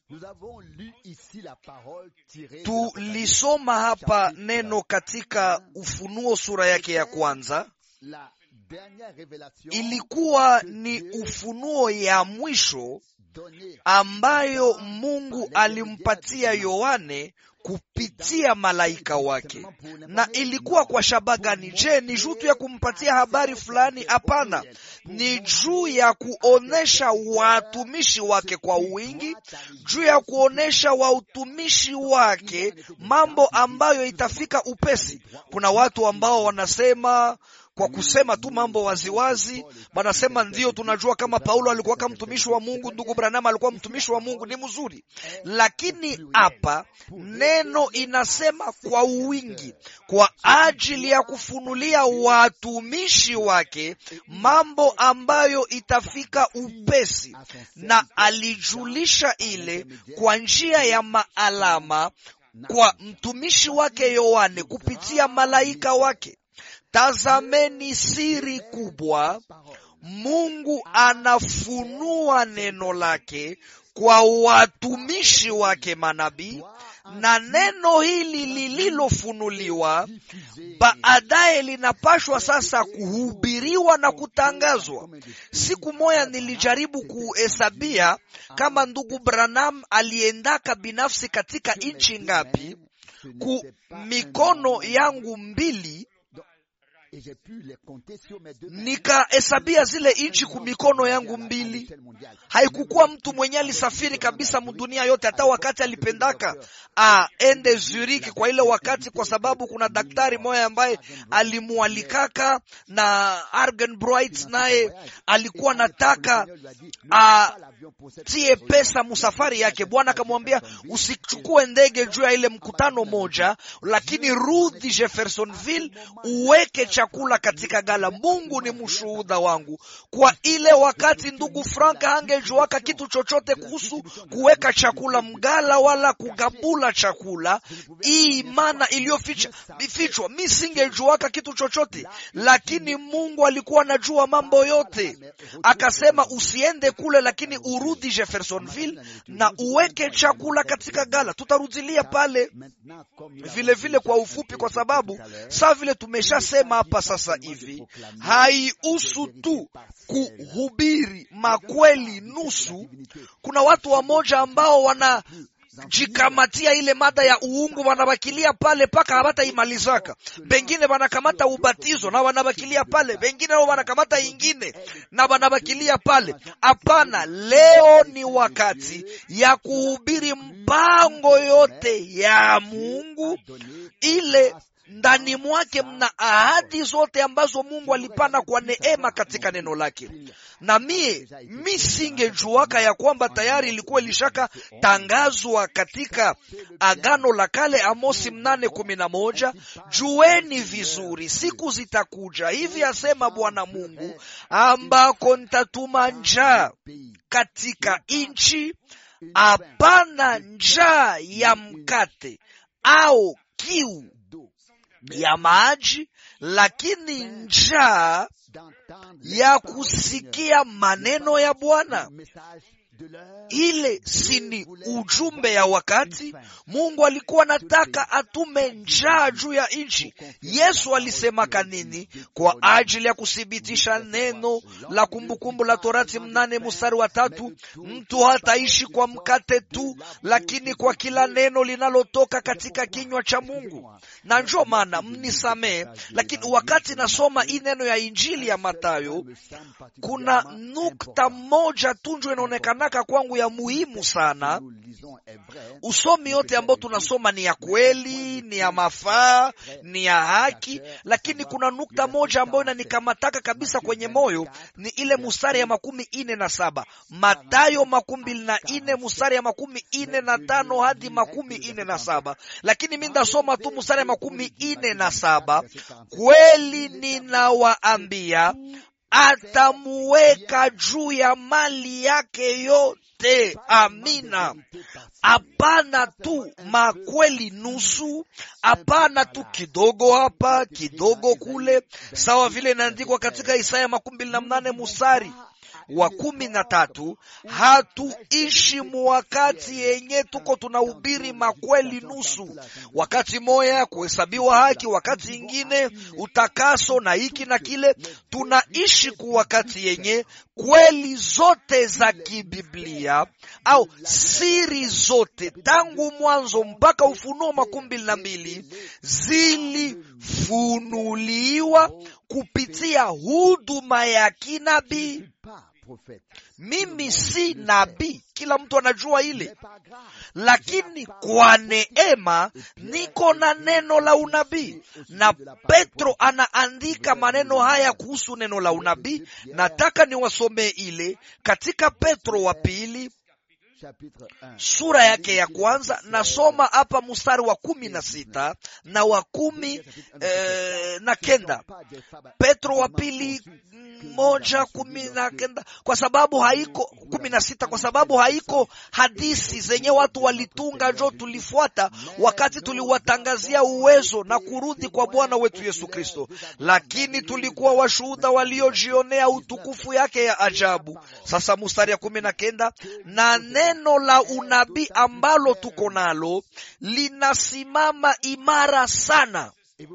Tulisoma hapa neno katika Ufunuo sura yake ya kwanza, ilikuwa ni ufunuo ya mwisho ambayo Mungu alimpatia Yohane kupitia malaika wake. Na ilikuwa kwa shabaha gani? Je, ni juu tu ya kumpatia habari fulani? Hapana, ni juu ya kuonesha watumishi wake kwa wingi, juu ya kuonesha watumishi wake mambo ambayo itafika upesi. Kuna watu ambao wanasema kwa kusema tu mambo waziwazi, wanasema ndio, tunajua kama Paulo alikuwa kama mtumishi wa Mungu, ndugu Branham alikuwa mtumishi wa Mungu, ni mzuri. Lakini hapa neno inasema kwa wingi, kwa ajili ya kufunulia watumishi wake mambo ambayo itafika upesi, na alijulisha ile kwa njia ya maalama kwa mtumishi wake Yohane kupitia malaika wake. Tazameni siri kubwa. Mungu anafunua neno lake kwa watumishi wake manabii, na neno hili lililofunuliwa baadaye linapashwa sasa kuhubiriwa na kutangazwa. Siku moja nilijaribu kuhesabia kama ndugu Branham aliendaka binafsi katika nchi ngapi, ku mikono yangu mbili nikahesabia zile nchi ku mikono yangu mbili. Haikukuwa mtu mwenye alisafiri kabisa mdunia yote, hata wakati alipendaka aende Zurich kwa ile wakati, kwa sababu kuna daktari moya ambaye alimualikaka na Argenbright, naye alikuwa nataka atie pesa musafari yake. Bwana akamwambia usichukue ndege juu ya ile mkutano moja, lakini rudi Jeffersonville uweke chakula katika gala. Mungu ni mshuhuda wangu, kwa ile wakati ndugu Frank hangejuaka kitu chochote kuhusu kuweka chakula mgala wala kugabula chakula, hii maana iliyofichwa, mi singejuaka kitu chochote, lakini Mungu alikuwa anajua mambo yote. Akasema usiende kule, lakini urudi Jeffersonville na uweke chakula katika gala. Tutarudilia pale vile vile kwa ufupi, kwa sababu saa vile tumeshasema hapa sasa hivi haihusu tu kuhubiri makweli nusu. Kuna watu wamoja ambao wana jikamatia ile mada ya uungu wanabakilia pale mpaka hawataimalizaka. Pengine wanakamata ubatizo na wanabakilia pale, pengine nao wanakamata ingine na wanabakilia pale. Hapana, leo ni wakati ya kuhubiri mpango yote ya Mungu ile ndani mwake mna ahadi zote ambazo Mungu alipana kwa neema katika neno lake. Na mie mi singejuaka ya kwamba tayari ilikuwa ilishaka tangazwa katika Agano la Kale, Amosi mnane kumi na moja jueni vizuri, siku zitakuja hivi asema Bwana Mungu, ambako nitatuma njaa katika nchi, hapana njaa ya mkate au kiu ya maji, lakini njaa ya kusikia maneno ya Bwana. Ile si ni ujumbe ya wakati? Mungu alikuwa nataka atume njaa juu ya nchi. Yesu alisemaka nini kwa ajili ya kuthibitisha neno la Kumbukumbu la Torati mnane mstari wa tatu mtu hataishi kwa mkate tu, lakini kwa kila neno linalotoka katika kinywa cha Mungu. Na njo maana mnisamee, lakini wakati nasoma hii neno ya Injili ya Mathayo, kuna nukta moja tu njo inaonekanaka kwangu ya muhimu sana. Usomi yote ambao tunasoma ni ya kweli, ni ya mafaa, ni ya haki, lakini kuna nukta moja ambayo inanikamataka kabisa kwenye moyo, ni ile mustari ya makumi ine na saba Matayo makumi mbili na ine mustari ya makumi ine na tano hadi makumi ine na saba Lakini mi ndasoma tu mustari ya makumi ine na saba Kweli ninawaambia atamuweka juu ya mali yake yote. Amina. Hapana tu makweli nusu, hapana tu kidogo hapa kidogo kule, sawa vile inaandikwa katika Isaya makumi mbili na mnane musari wa kumi na tatu hatuishi muwakati yenye tuko tunahubiri makweli nusu, wakati moya kuhesabiwa haki, wakati ingine utakaso na hiki na kile. Tunaishi ku wakati yenye kweli zote za kibiblia au siri zote tangu mwanzo mpaka Ufunuo makumi mbili na mbili zilifunuliwa kupitia huduma ya kinabii. Mimi si nabii, kila mtu anajua ile, lakini kwa neema niko na neno la unabii, na Petro anaandika maneno haya kuhusu neno la unabii. Nataka niwasomee ile katika Petro wa pili sura yake ya kwanza. Nasoma hapa mstari wa kumi na sita na wa kumi eh, na kenda Petro wa pili moja kumi na kenda kwa sababu haiko kumi na sita kwa sababu haiko hadisi zenye watu walitunga jo tulifuata wakati tuliwatangazia uwezo na kurudi kwa Bwana wetu Yesu Kristo, lakini tulikuwa washuhuda waliojionea utukufu yake ya ajabu. Sasa mstari ya kumi na kenda na neno la unabii ambalo tuko nalo linasimama imara sana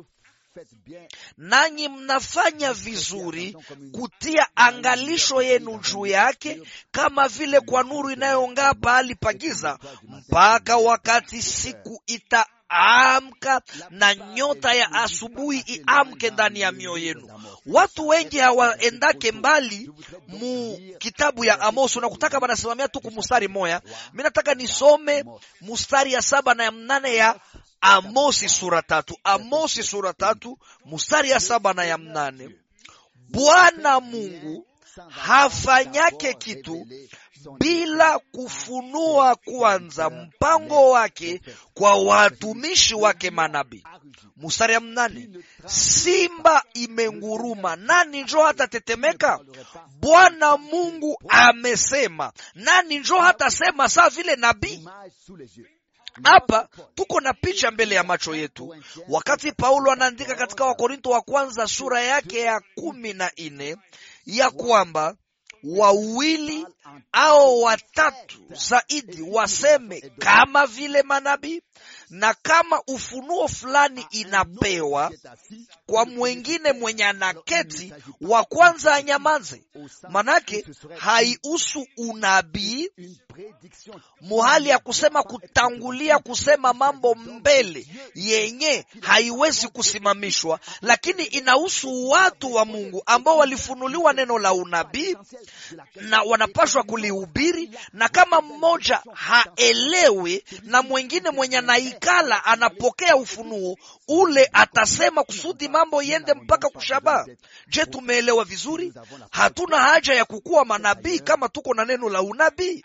nanyi mnafanya vizuri kutia angalisho yenu juu yake, kama vile kwa nuru inayong'aa pahali pa giza, mpaka wakati siku itaamka na nyota ya asubuhi iamke ndani ya mioyo yenu. Watu wengi hawaendake mbali mu kitabu ya Amosi, unakutaka banasimamia tu kumustari moya. Mi nataka nisome mustari ya saba na ya mnane ya Amosi sura tatu. Amosi sura tatu mustari ya saba na ya mnane. Bwana Mungu hafanyake kitu bila kufunua kwanza mpango wake kwa watumishi wake manabii. Mustari ya mnane. Simba imenguruma, nani njo hatatetemeka? Bwana Mungu amesema, nani njo hatasema saa vile nabii? Hapa tuko na picha mbele ya macho yetu, wakati Paulo anaandika katika Wakorinto wa kwanza sura yake ya kumi na nne ya kwamba wawili au watatu zaidi waseme kama vile manabii, na kama ufunuo fulani inapewa kwa mwengine mwenye anaketi, wa kwanza anyamaze. Manake haihusu unabii muhali ya kusema kutangulia kusema mambo mbele yenye haiwezi kusimamishwa, lakini inahusu watu wa Mungu ambao walifunuliwa neno la unabii na wanapashwa kulihubiri, na kama mmoja haelewi na mwengine mwenye anaikala anapokea ufunuo ule, atasema kusudi mambo iende mpaka kushabaa. Je, tumeelewa vizuri? Hatuna haja ya kukuwa manabii kama tuko na neno la unabii.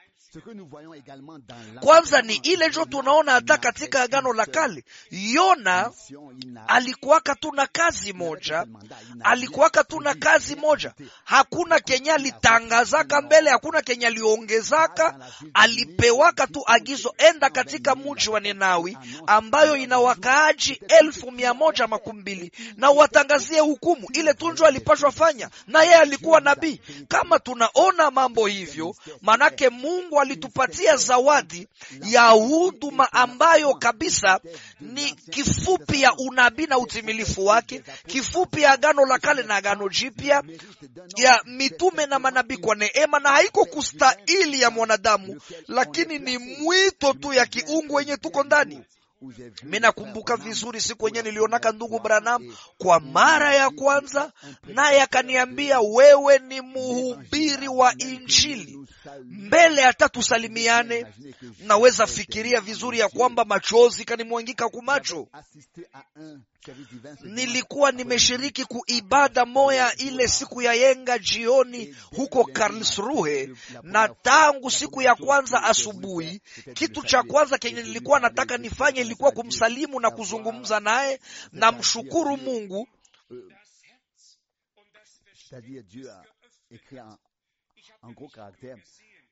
Kwanza ni ile jo tunaona hata katika Agano la Kale, Yona alikuwaka tu na kazi moja, alikuwaka tu na kazi moja. Hakuna kenye alitangazaka mbele, hakuna kenye aliongezaka. Alipewaka tu agizo, enda katika mji wa Ninawi ambayo ina wakaaji elfu mia moja makumi mbili na watangazie hukumu. Ile tunjo alipashwa fanya, na yeye alikuwa nabii. Kama tunaona mambo hivyo, manake Mungu alitupatia zawadi ya huduma ambayo kabisa ni kifupi ya unabii na utimilifu wake, kifupi ya Agano la Kale na Agano Jipya, ya mitume na manabii kwa neema, na haiko kustahili ya mwanadamu, lakini ni mwito tu ya kiungu wenye tuko ndani. Mi nakumbuka vizuri siku wenyewe nilionaka ndugu Branham kwa mara ya kwanza, naye akaniambia, wewe ni muhubiri wa Injili. Mbele hata tusalimiane, naweza fikiria vizuri ya kwamba machozi kanimwangika kumacho. Nilikuwa nimeshiriki kuibada moya ile siku ya yenga jioni huko Karlsruhe, na tangu siku ya kwanza asubuhi, kitu cha kwanza kenye nilikuwa nataka nifanye ilikuwa kumsalimu na kuzungumza naye na mshukuru Mungu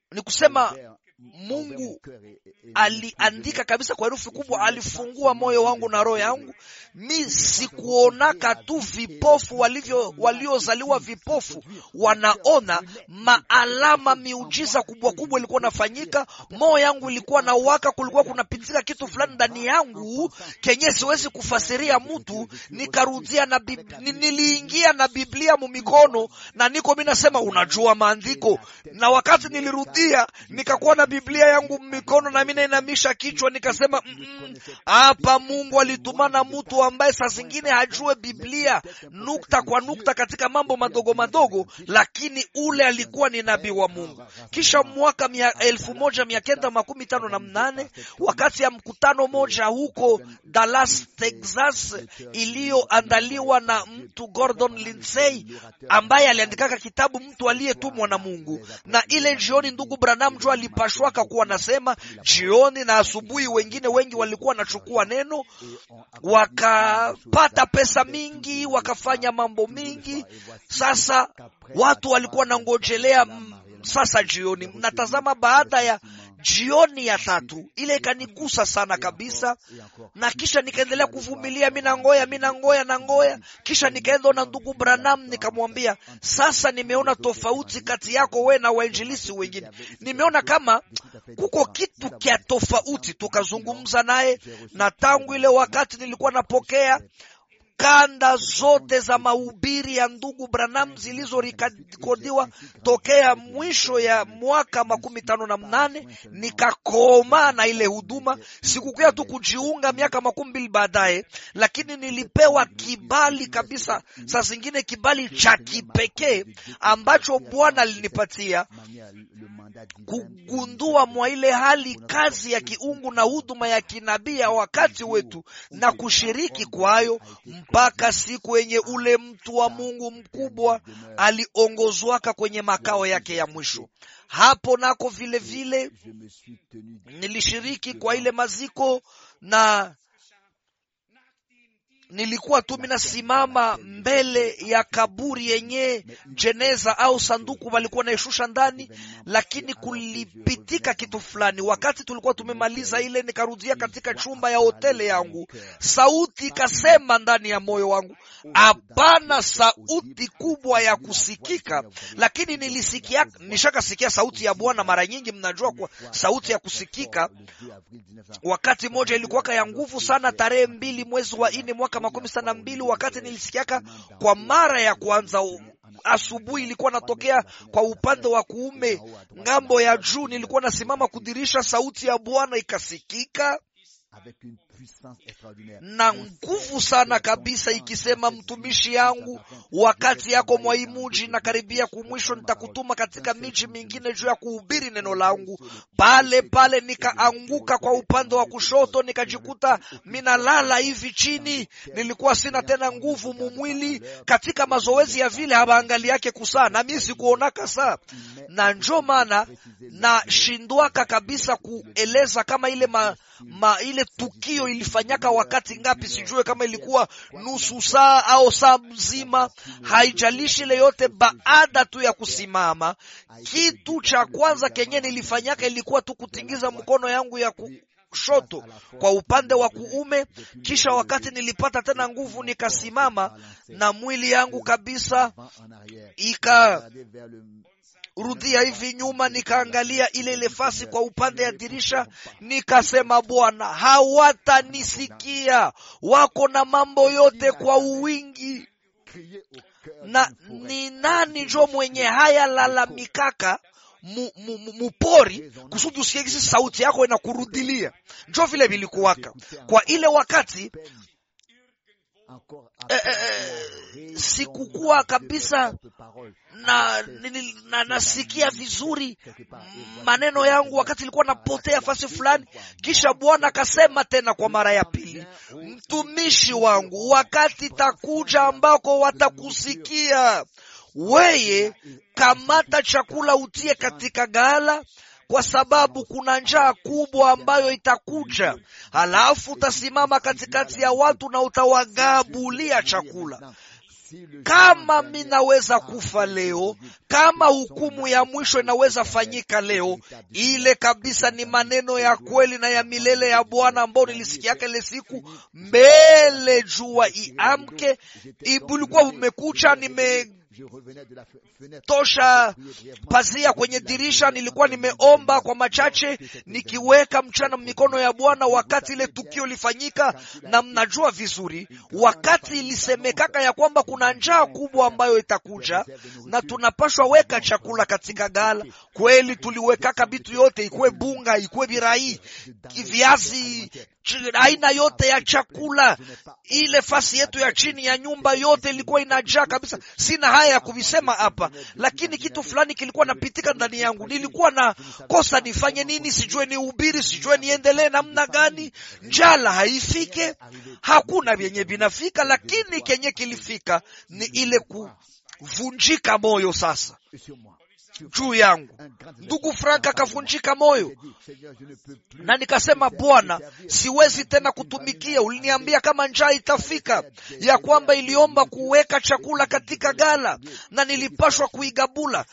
ni kusema Mungu aliandika kabisa kwa herufi kubwa, alifungua moyo wangu na roho yangu. Mi sikuonaka tu vipofu walivyo waliozaliwa vipofu wanaona maalama, miujiza kubwa kubwa ilikuwa nafanyika. Moyo yangu ilikuwa na waka, kulikuwa kunapitika kitu fulani ndani yangu kenye siwezi kufasiria mtu. Nikarudia na bib... niliingia na Biblia mumikono na niko mi nasema unajua maandiko, na wakati nilirudia nikakuwa na Biblia yangu mikono na mimi nainamisha kichwa nikasema, hapa mm -mm, Mungu alitumana mtu ambaye saa zingine hajue Biblia nukta kwa nukta katika mambo madogo madogo, lakini ule alikuwa ni nabii wa Mungu. Kisha mwaka mia, elfu moja mia kenda makumi tano na mnane wakati ya mkutano moja huko Dallas, Texas, iliyoandaliwa na mtu Gordon Lindsay ambaye aliandikaka kitabu mtu aliyetumwa na Mungu, na ile jioni ndugu Branham jo alipashwaka kuwa nasema jioni na asubuhi, wengine wengi walikuwa wanachukua neno wakapata pesa mingi, wakafanya mambo mingi. Sasa watu walikuwa nangojelea sasa jioni. Mnatazama, baada ya jioni ya tatu ile ikanigusa sana kabisa, na kisha nikaendelea kuvumilia, mi nangoya mi nangoya na ngoya. Kisha nikaenda na ndugu Branham, nikamwambia sasa, nimeona tofauti kati yako we na wainjilisi wengine, nimeona kama kuko kitu kya tofauti. Tukazungumza naye, na tangu ile wakati nilikuwa napokea kanda zote za mahubiri ya ndugu Branham zilizorekodiwa tokea mwisho ya mwaka makumi tano na mnane nikakoma na ile huduma. Sikukuya tu kujiunga miaka makumi mbili baadaye, lakini nilipewa kibali kabisa, saa zingine kibali cha kipekee ambacho Bwana alinipatia kugundua mwa ile hali kazi ya kiungu na huduma ya kinabii ya wakati wetu na kushiriki kwayo mpaka siku yenye ule mtu wa Mungu mkubwa aliongozwaka kwenye makao yake ya mwisho. Hapo nako vile vile nilishiriki kwa ile maziko na nilikuwa tu minasimama mbele ya kaburi yenye jeneza au sanduku walikuwa naishusha ndani, lakini kulipitika kitu fulani. Wakati tulikuwa tumemaliza ile, nikarudia katika chumba ya hoteli yangu, sauti ikasema ndani ya moyo wangu, hapana sauti kubwa ya kusikika, lakini nilisikia, nishakasikia sauti ya Bwana mara nyingi. Mnajua kwa sauti ya kusikika, wakati moja ilikuwaka ya nguvu sana, tarehe mbili mwezi wa nne mwaka makumi sana mbili, wakati nilisikiaka kwa mara ya kwanza asubuhi ilikuwa natokea kwa upande wa kuume ngambo ya juu, nilikuwa nasimama kudirisha, sauti ya Bwana ikasikika na nguvu sana kabisa ikisema, mtumishi yangu, wakati yako mwaimuji na karibia kumwisho, nitakutuma katika miji mingine juu ya kuhubiri neno langu. Pale pale nikaanguka kwa upande wa kushoto, nikajikuta minalala hivi chini. Nilikuwa sina tena nguvu mumwili, katika mazoezi ya vile habaangali yake kusaa, na mimi sikuonaka saa, na njo maana nashindwaka kabisa kueleza kama ile ma, ma, ile tukio ilifanyaka wakati ngapi, sijue kama ilikuwa nusu saa au saa mzima, haijalishi ile yote. Baada tu ya kusimama, kitu cha kwanza kenye nilifanyaka ilikuwa tu kutingiza mkono yangu ya kushoto kwa upande wa kuume. Kisha wakati nilipata tena nguvu, nikasimama na mwili yangu kabisa ika rudia hivi nyuma, nikaangalia ile ile fasi kwa upande ya dirisha, nikasema, Bwana, hawatanisikia, wako na mambo yote kwa uwingi, na ni nani njo mwenye haya lalamikaka mupori kusudi usikie kisi sauti yako inakurudilia. Njo vile vilikuwaka kwa ile wakati eh, eh, sikukuwa kabisa na, na nasikia vizuri maneno yangu wakati ilikuwa napotea fasi fulani. Kisha Bwana akasema tena kwa mara ya pili, mtumishi wangu, wakati takuja ambako watakusikia weye, kamata chakula utie katika ghala kwa sababu kuna njaa kubwa ambayo itakuja. Halafu utasimama katikati ya watu na utawagabulia chakula. kama mi naweza kufa leo, kama hukumu ya mwisho inaweza fanyika leo, ile kabisa ni maneno ya kweli na ya milele ya Bwana ambao nilisikiaka ile siku mbele jua iamke. Bulikuwa umekucha, nime tosha pazia kwenye dirisha, nilikuwa nimeomba kwa machache, nikiweka mchana mikono ya Bwana wakati ile tukio lifanyika. Na mnajua vizuri, wakati ilisemekaka ya kwamba kuna njaa kubwa ambayo itakuja na tunapashwa weka chakula katika gala. Kweli tuliwekaka vitu yote, ikuwe bunga, ikuwe birai, viazi aina yote ya chakula. Ile fasi yetu ya chini ya nyumba yote ilikuwa inajaa kabisa. Sina haya ya kuvisema hapa, lakini kitu fulani kilikuwa napitika ndani yangu. Nilikuwa na kosa nifanye nini, sijue ni ubiri, sijue niendelee namna gani. Njala haifike, hakuna vyenye vinafika, lakini kenye kilifika ni ile kuvunjika moyo sasa juu yangu. Ndugu Frank akavunjika moyo, na nikasema, Bwana, siwezi tena kutumikia. Uliniambia kama njaa itafika, ya kwamba iliomba kuweka chakula katika gala na nilipashwa kuigabula.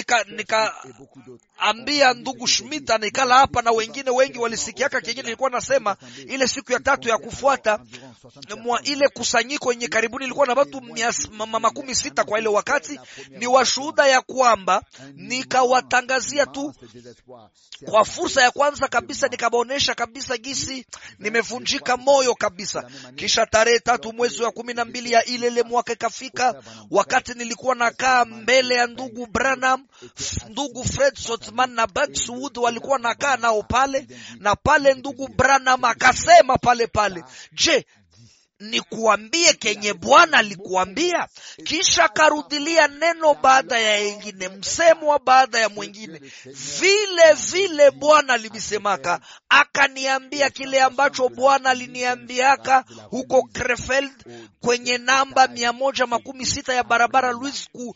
Nikaambia nika ndugu Schmidt anikala hapa na wengine wengi walisikiaka kenye nilikuwa nasema. Ile siku ya tatu ya kufuata mwa ile kusanyiko yenye karibuni ilikuwa na watu makumi sita kwa ile wakati, ni washuhuda ya kwamba nikawatangazia tu kwa fursa ya kwanza kabisa, nikabaonesha kabisa gisi nimevunjika moyo kabisa. Kisha tarehe tatu mwezi wa kumi na mbili ya ile ile mwaka ikafika, wakati nilikuwa nakaa mbele ya ndugu Branham, ndugu Fred Sotman na Baxwood walikuwa nakaa nao pale, na pale ndugu Branham akasema pale pale, je, nikuambie kenye Bwana alikuambia? Kisha karudilia neno baada ya yengine, msemo baada ya mwingine, vile vile Bwana alivisemaka. Akaniambia kile ambacho Bwana aliniambiaka huko Krefeld kwenye namba mia moja makumi sita ya barabara Louis ku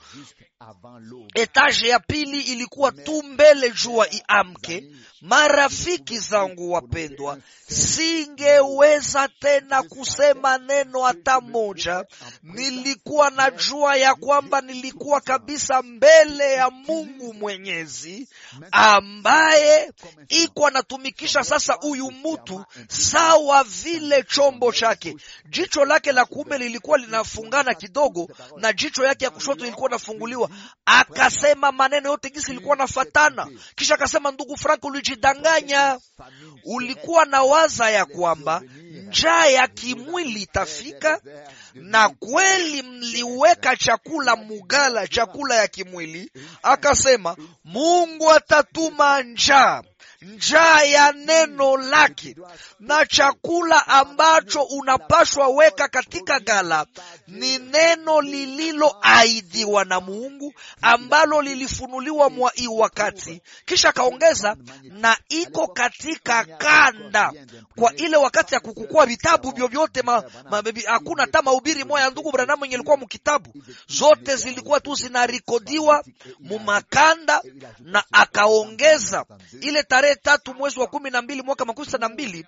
etaje ya pili ilikuwa tu mbele jua iamke. Marafiki zangu wapendwa, singeweza tena kusema neno hata moja. Nilikuwa najua ya kwamba nilikuwa kabisa mbele ya Mungu Mwenyezi ambaye iko anatumikisha sasa huyu mtu sawa vile chombo chake. Jicho lake la kuume lilikuwa linafungana kidogo na jicho yake ya kushoto ilikuwa inafunguliwa. Akasema maneno yote gisi ilikuwa nafatana, kisha akasema, ndugu Frank, ulijidanganya. Ulikuwa na waza ya kwamba njaa ya kimwili itafika, na kweli mliweka chakula mugala, chakula ya kimwili. Akasema Mungu atatuma njaa njaa ya neno lake na chakula ambacho unapashwa weka katika gala ni neno lililoahidiwa na Mungu ambalo lilifunuliwa mwa hii wakati. Kisha akaongeza na iko katika kanda kwa ile wakati ya kukukua vitabu vyovyote, hakuna hata mahubiri moya ya ndugu Branham yenye ilikuwa mukitabu, zote zilikuwa tu zinarikodiwa mumakanda, na akaongeza ile tarehe tatu mwezi wa kumi na mbili mwaka makumi sita na mbili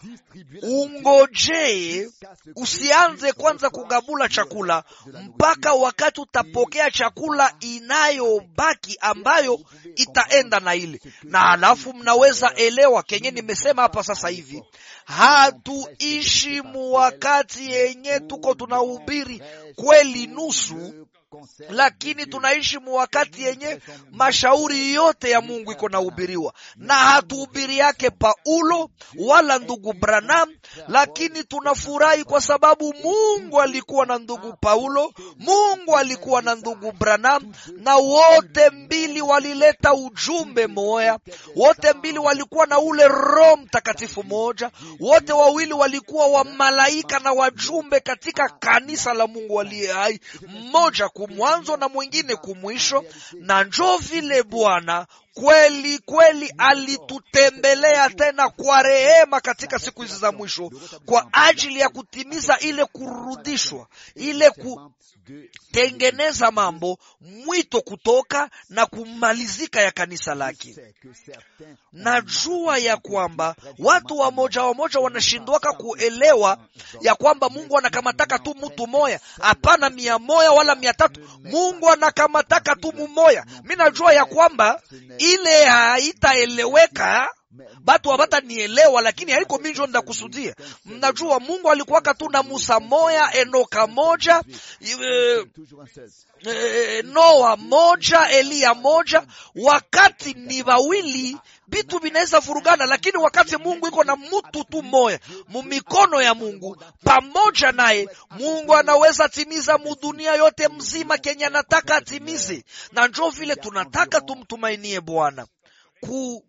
ungojee, usianze kwanza kugabula chakula mpaka wakati utapokea chakula inayobaki ambayo itaenda na ile na, alafu mnaweza elewa kenye nimesema hapa sasa hivi. Hatuishi mu wakati yenye tuko tunahubiri kweli nusu lakini tunaishi mu wakati yenye mashauri yote ya Mungu iko nahubiriwa, na hatuhubiri yake Paulo wala ndugu Branham, lakini tunafurahi kwa sababu Mungu alikuwa na ndugu Paulo, Mungu alikuwa na ndugu Branham, na wote mbili walileta ujumbe moya, wote mbili walikuwa na ule Roho Mtakatifu moja, wote wawili walikuwa wa malaika na wajumbe katika kanisa la Mungu aliye hai, mmoja mwanzo na mwingine kumwisho, na njo vile Bwana kweli kweli alitutembelea tena kwa rehema katika siku hizi za mwisho kwa ajili ya kutimiza ile kurudishwa ile kutengeneza mambo mwito kutoka na kumalizika ya kanisa lake najua ya kwamba watu wamoja wamoja wanashindwaka kuelewa ya kwamba mungu anakamataka tu mtu moya hapana mia moya wala mia tatu mungu anakamataka tu mumoya mi najua ya kwamba ile haitaeleweka batu habatanielewa lakini haiko minjo ndakusudia mnajua mungu alikuwaka tu na musa moya enoka moja e, e, noa moja eliya moja wakati ni wawili vitu vinaweza vurugana lakini wakati mungu iko na mtu tu moya mumikono ya mungu pamoja naye mungu anaweza timiza mudunia yote mzima kenye anataka atimize na njo vile tunataka tumtumainie bwana ku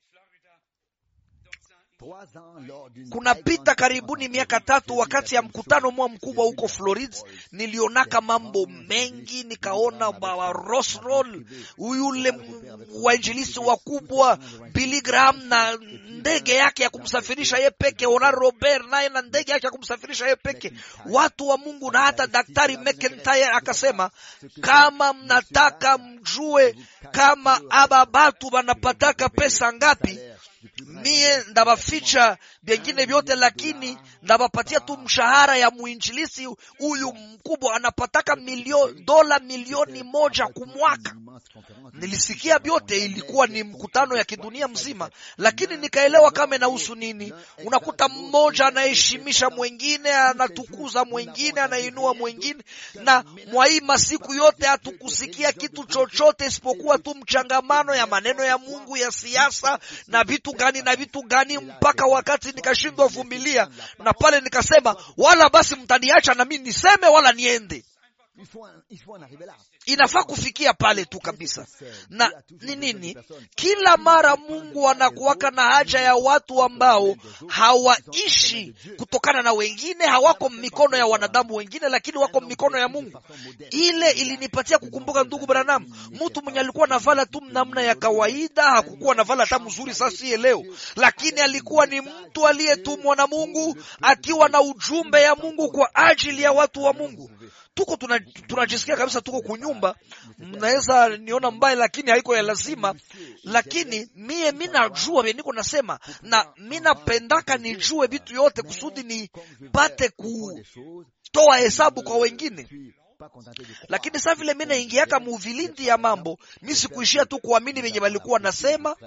kunapita karibuni miaka tatu wakati ya mkutano mwa mkubwa huko Florid, nilionaka mambo mengi, nikaona Rosroll yule wainjilisi wakubwa Billy Graham na ndege yake ya kumsafirisha ye peke, Ona Robert naye na ndege yake ya kumsafirisha ye peke, watu wa Mungu na hata Daktari McIntyre akasema, kama mnataka mjue kama aba batu banapataka pesa ngapi mie ndabaficha vyengine vyote, lakini ndabapatia tu mshahara ya mwinjilisi huyu mkubwa anapataka milio, dola milioni moja kumwaka. Nilisikia vyote, ilikuwa ni mkutano ya kidunia mzima, lakini nikaelewa kama inahusu nini. Unakuta mmoja anaheshimisha mwengine, anatukuza mwengine, anainua mwengine, na mwahii masiku yote hatukusikia kitu chochote isipokuwa tu mchangamano ya maneno ya Mungu ya siasa na vitu gani na vitu gani, mpaka wakati nikashindwa vumilia, na pale nikasema, wala basi mtaniacha na mimi niseme wala niende. Inafaa kufikia pale tu kabisa. Na ni nini? Kila mara Mungu anakuwaka na haja ya watu ambao hawaishi kutokana na wengine, hawako mikono ya wanadamu wengine, lakini wako mikono ya Mungu. Ile ilinipatia kukumbuka ndugu Branham, mtu mwenye alikuwa navala tu namna ya kawaida, hakukuwa navala hata mzuri sasa leo, lakini alikuwa ni mtu aliyetumwa na Mungu akiwa na ujumbe ya Mungu kwa ajili ya watu wa Mungu tuko tunajisikia tuna kabisa tuko kunyumba, mnaweza niona mbaya, lakini haiko ya lazima. Lakini mie minajua vye niko nasema, na minapendaka nijue vitu yote kusudi nipate kutoa hesabu kwa wengine lakini saa vile mi naingiaka muvilindi ya mambo, mi sikuishia tu kuamini venye walikuwa nasema.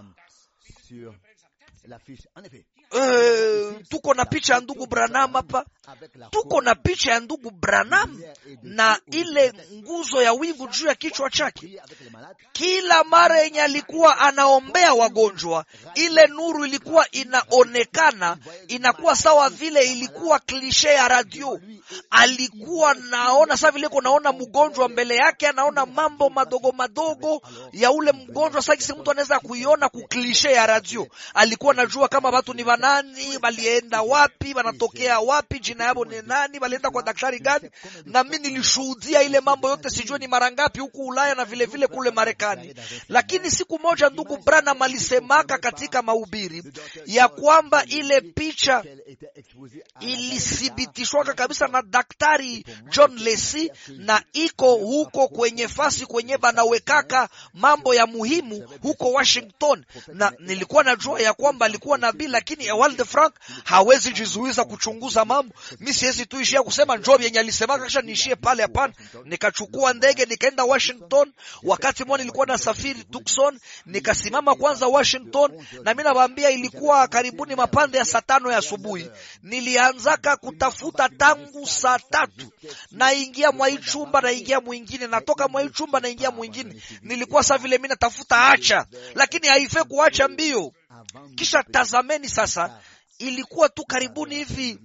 Uh, tuko na picha ya ndugu Branham hapa, tuko na picha ya ndugu Branham na ile nguzo ya wingu juu ya kichwa chake. Kila mara yenye alikuwa anaombea wagonjwa, ile nuru ilikuwa inaonekana, inakuwa sawa vile ilikuwa klishe ya radio. Alikuwa naona saa vile naona mgonjwa mbele yake, anaona mambo madogo madogo ya ule mgonjwa. Sasa mtu anaweza kuiona kuklishe ya radio. Alikuwa najua kama watu ni wanani, walienda wapi, wanatokea wapi, jina yao ni nani, walienda kwa daktari gani. Na mimi nilishuhudia ile mambo yote, sijui ni mara ngapi huku Ulaya na vile vile kule Marekani. Lakini siku moja ndugu Branham alisemaka katika mahubiri ya kwamba ile picha ilithibitishwaka kabisa na daktari John Lesi, na iko huko kwenye fasi kwenye banawekaka mambo ya muhimu huko Washington, na nilikuwa najua ya kwamba alikuwa nabii, lakini Ewald Frank hawezi jizuiza kuchunguza mambo. Mi siwezi tu ishia kusema njoo yenye alisemaka kisha niishie pale, hapana. Nikachukua ndege nikaenda Washington. Wakati mmoja nilikuwa nasafiri Tucson, nikasimama kwanza Washington, na mi nawaambia ilikuwa karibuni mapande ya saa tano ya asubuhi. Nilianzaka kutafuta tangu saa tatu, naingia mwa hii chumba, naingia mwingine, natoka mwa hii chumba, naingia mwingine. Nilikuwa saa vile mi natafuta acha, lakini haife kuacha mbio. Kisha tazameni sasa, ilikuwa tu karibuni hivi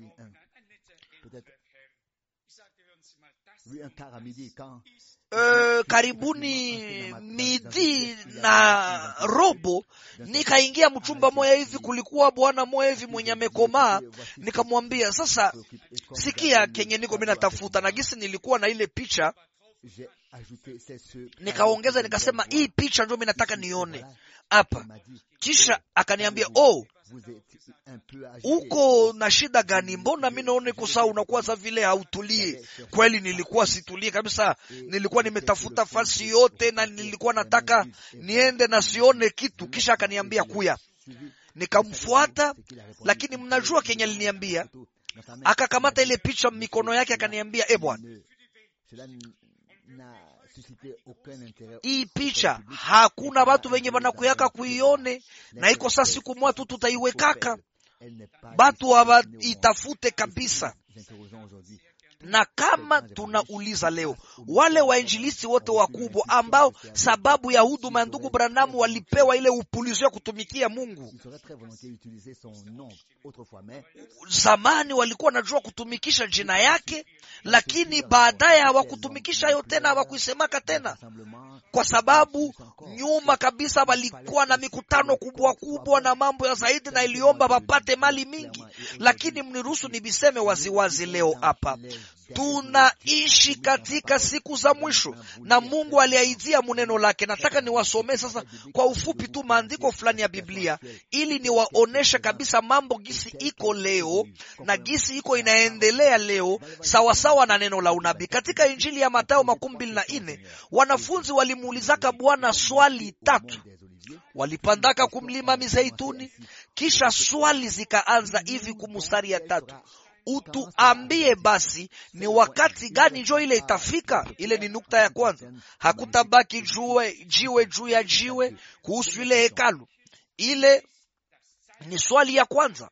Uh, karibuni midi na robo nikaingia mchumba moya hivi, kulikuwa bwana moya hivi mwenye amekomaa. Nikamwambia sasa, sikia kenye niko mimi natafuta, na gisi nilikuwa na ile picha nikaongeza nikasema, hii picha ndio mimi nataka nione hapa. Kisha akaniambia oh, uko na shida gani? Mbona mi naona iko sawa, unakuwa sa vile hautulie. Kweli nilikuwa situlie kabisa, nilikuwa nimetafuta fasi yote na nilikuwa nataka niende na sione kitu. Kisha akaniambia kuya, nikamfuata, lakini mnajua kenye aliniambia, akakamata ile picha mikono yake, akaniambia e bwana hii picha hakuna batu wenye banakuyaka kuione, na iko saa siku mwa tu tutaiwekaka, batu hawaitafute kabisa. Na kama tunauliza leo wale wainjilisti wote wakubwa ambao sababu ya huduma ya ndugu Branamu walipewa ile upulizo ya kutumikia Mungu, zamani walikuwa wanajua kutumikisha jina yake, lakini baadaye hawakutumikisha hayo tena, hawakuisemaka tena, kwa sababu nyuma kabisa walikuwa na mikutano kubwa kubwa na mambo ya zaidi, na iliomba wapate mali mingi. Lakini mniruhusu nibiseme waziwazi leo hapa tunaishi katika siku za mwisho na Mungu aliahidia muneno lake. Nataka niwasomee sasa kwa ufupi tu maandiko fulani ya Biblia ili niwaoneshe kabisa mambo gisi iko leo na gisi iko inaendelea leo sawasawa na neno la unabii. Katika Injili ya Mathayo makumi mbili na nne wanafunzi walimuulizaka Bwana swali tatu walipandaka kumlima Mizeituni, kisha swali zikaanza hivi kumustari ya tatu Utuambie basi ni wakati gani njo ile itafika? Ile ni nukta ya kwanza. Hakutabaki jue jiwe juu ya jiwe kuhusu ile hekalu. Ile ni swali ya kwanza.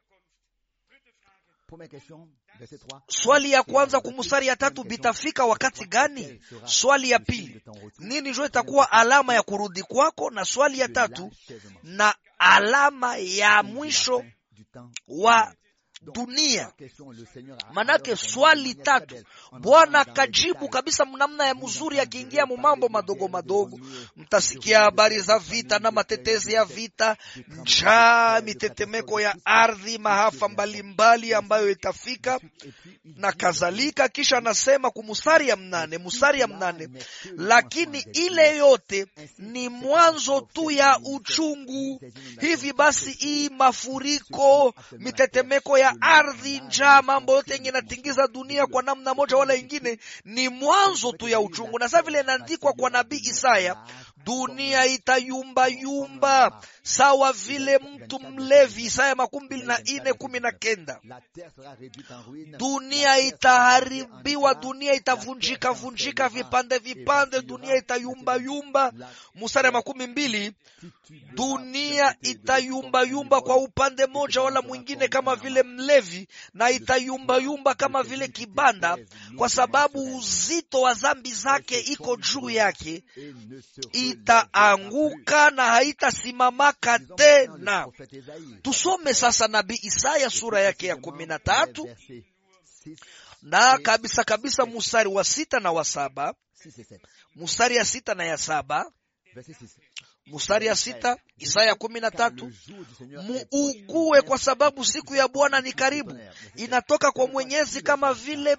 Swali ya kwanza kumusari ya tatu, bitafika wakati gani? Swali ya pili, nini njo itakuwa alama ya kurudi kwako? Na swali ya tatu, na alama ya mwisho wa dunia. Manake swali tatu, Bwana akajibu kabisa mnamna ya mzuri, akiingia mumambo madogo madogo. Mtasikia habari za vita na matetezi ya vita, njaa, mitetemeko ya ardhi, mahafa mbalimbali ambayo itafika na kadhalika. Kisha anasema kumusari ya mnane, musari ya mnane, lakini ile yote ni mwanzo tu ya uchungu. Hivi basi hii mafuriko, mitetemeko ya ardhi, njaa, mambo yote yenye natingiza dunia kwa namna moja wala ingine, ni mwanzo tu ya uchungu. Na sasa vile inaandikwa kwa nabii Isaya, dunia itayumbayumba sawa vile mtu mlevi. Isaya makumi mbili na nne kumi na kenda. Dunia itaharibiwa, dunia itavunjika vunjika vipande vipande, dunia itayumbayumba. Mstari makumi mbili, dunia itayumbayumba kwa upande moja wala mwingine, kama vile mlevi, na itayumbayumba kama vile kibanda, kwa sababu uzito wa dhambi zake iko juu yake. Itaanguka na haitasimamaka tena. Tusome sasa nabii Isaya sura yake ya kumi na tatu na kabisa kabisa mustari wa sita na wa saba mustari ya sita na ya saba mustari ya sita Isaya kumi na tatu muugue kwa sababu siku ya Bwana ni karibu, inatoka kwa Mwenyezi kama vile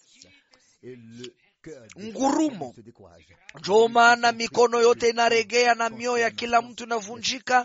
ngurumo. Ndio maana mikono yote inaregea na mioyo ya kila mtu inavunjika.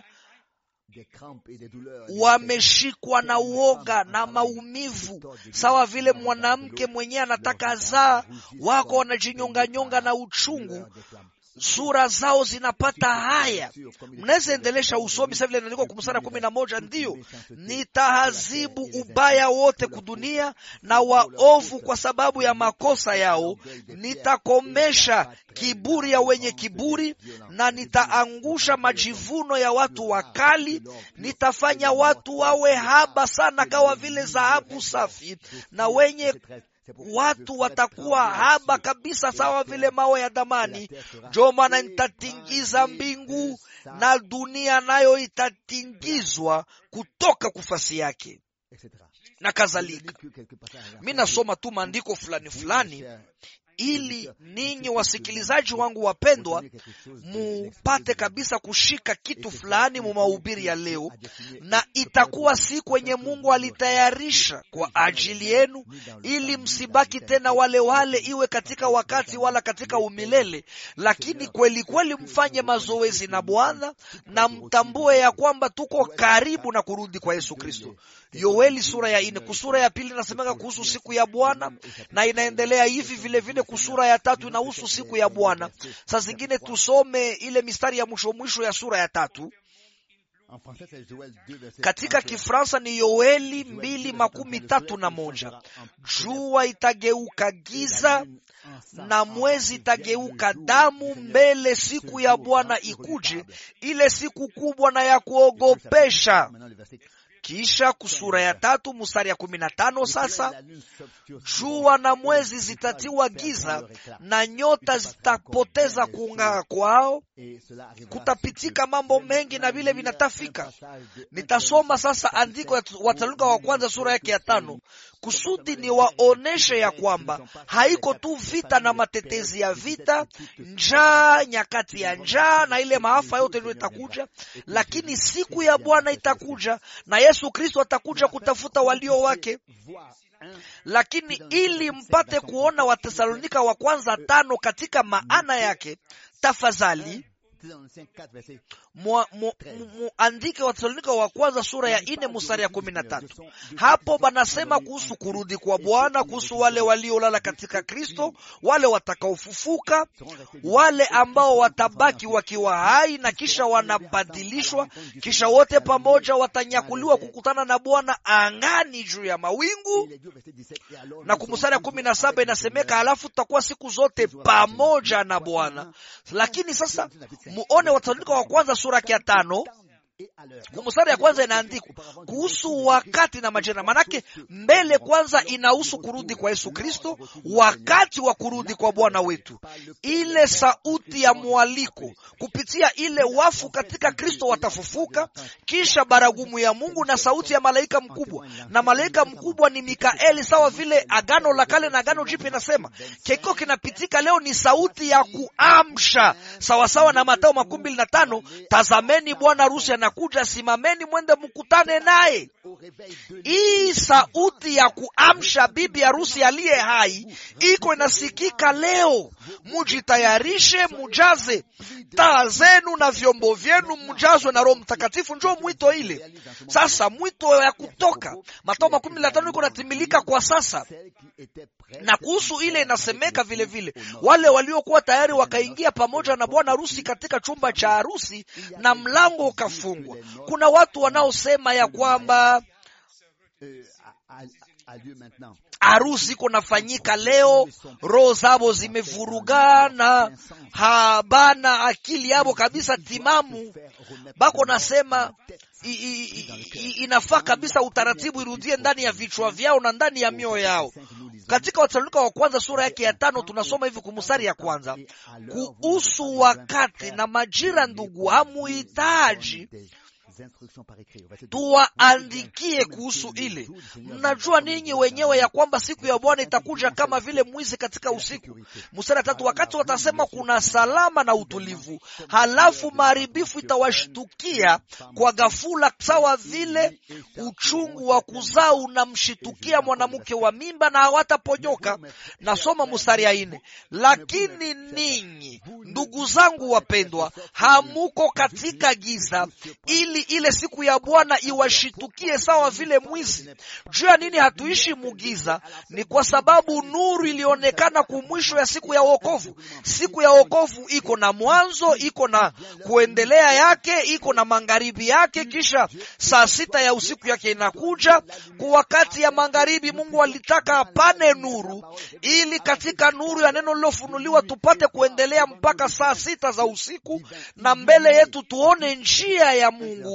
Wameshikwa na uoga na maumivu, sawa vile mwanamke mwenyewe anataka zaa, wako wanajinyonganyonga na uchungu sura zao zinapata haya. Mnaweza endelesha usomi sasa vile inaandikwa kumsara kumi na moja ndiyo nitahazibu ubaya wote kudunia na waovu kwa sababu ya makosa yao, nitakomesha kiburi ya wenye kiburi na nitaangusha majivuno ya watu wakali. Nitafanya watu wawe haba sana kama vile dhahabu safi na wenye watu watakuwa haba kabisa sawa vile mawe ya damani. Ndio maana nitatingiza mbingu na dunia nayo itatingizwa kutoka kufasi yake na kadhalika. Mi nasoma tu maandiko fulani fulani ili ninyi wasikilizaji wangu wapendwa, mupate kabisa kushika kitu fulani mu mahubiri ya leo, na itakuwa si kwenye Mungu alitayarisha kwa ajili yenu, ili msibaki tena wale wale, iwe katika wakati wala katika umilele, lakini kweli kweli mfanye mazoezi na Bwana na mtambue ya kwamba tuko karibu na kurudi kwa Yesu Kristo. Yoeli sura ya ine kusura ya pili inasemeka kuhusu siku ya Bwana na inaendelea hivi vile vile. Kusura ya tatu inahusu siku ya Bwana. Saa zingine tusome ile mistari ya mwisho mwisho ya sura ya tatu. Katika Kifransa ni Yoeli mbili makumi tatu na moja. Jua itageuka giza na mwezi itageuka damu mbele siku ya Bwana ikuje, ile siku kubwa na ya kuogopesha. Kisha kusura ya tatu mstari ya kumi na tano sasa jua na mwezi zitatiwa giza na nyota zitapoteza kung'aa kwao. Kutapitika mambo mengi na vile vinatafika. Nitasoma sasa andiko ya Wathesalonike wa kwanza sura yake ya tano kusudi ni waoneshe ya kwamba haiko tu vita na matetezi ya vita, njaa, nyakati ya njaa na ile maafa yote ndio itakuja, lakini siku ya Bwana itakuja na Yesu Kristo atakuja kutafuta walio wake. Lakini ili mpate kuona Watesalonika wa kwanza tano katika maana yake, tafadhali muandike Watesalonika wa kwanza sura ya ine mstari ya kumi na tatu. Hapo banasema kuhusu kurudi kwa Bwana, kuhusu wale waliolala katika Kristo, wale watakaofufuka, wale ambao watabaki wakiwa hai na kisha wanabadilishwa, kisha wote pamoja watanyakuliwa kukutana na Bwana angani juu ya mawingu. Na kumstari ya kumi na saba inasemeka, halafu tutakuwa siku zote pamoja na Bwana. Lakini sasa muone Wathesalonike wa kwanza sura ya tano kumstari ya kwanza inaandikwa kuhusu wakati na majira. Manake mbele kwanza inahusu kurudi kwa Yesu Kristo, wakati wa kurudi kwa Bwana wetu, ile sauti ya mwaliko kupitia ile wafu katika Kristo watafufuka, kisha baragumu ya Mungu na sauti ya malaika mkubwa, na malaika mkubwa ni Mikaeli, sawa vile Agano la Kale na Agano Jipya inasema. Keko kinapitika leo ni sauti ya kuamsha, sawasawa na Mathayo makumi mbili na tano tazameni bwana harusi anakuja, simameni mwende mkutane naye. Hii sauti ya kuamsha bibi harusi aliye hai iko inasikika leo. Mujitayarishe, mujaze taa zenu na vyombo vyenu, mjazwe na Roho Mtakatifu. Njo mwito ile sasa, mwito ya kutoka Mathayo makumi na tano iko natimilika kwa sasa, na kuhusu ile inasemeka vile vile, wale waliokuwa tayari wakaingia pamoja na bwana harusi katika chumba cha harusi na mlango ukafungwa. Kuna watu wanaosema ya kwamba harusi iko nafanyika leo, roho zabo zimevurugana, habana akili yabo kabisa timamu, bako nasema I, i, i, inafaa kabisa utaratibu irudie ndani ya vichwa vyao na ndani ya mioyo yao. Katika Wathesalonike wa kwanza sura yake ya tano tunasoma hivi kumstari ya kwanza kuhusu wakati na majira, ndugu, hamuhitaji tuwaandikie kuhusu ile. Mnajua ninyi wenyewe ya kwamba siku ya Bwana itakuja kama vile mwizi katika usiku. Mstari tatu, wakati watasema kuna salama na utulivu, halafu maharibifu itawashtukia kwa ghafula, sawa vile uchungu wa kuzaa unamshitukia mwanamke wa mimba, na hawataponyoka. Nasoma mstari ya nne, lakini ninyi ndugu zangu wapendwa, hamuko katika giza ili ile siku ya Bwana iwashitukie sawa vile mwizi. Juu ya nini hatuishi mugiza? Ni kwa sababu nuru ilionekana kumwisho ya siku ya wokovu. Siku ya wokovu iko na mwanzo, iko na kuendelea yake, iko na magharibi yake, kisha saa sita ya usiku yake inakuja. Kwa wakati ya magharibi, Mungu alitaka apane nuru, ili katika nuru ya neno lilofunuliwa tupate kuendelea mpaka saa sita za usiku, na mbele yetu tuone njia ya Mungu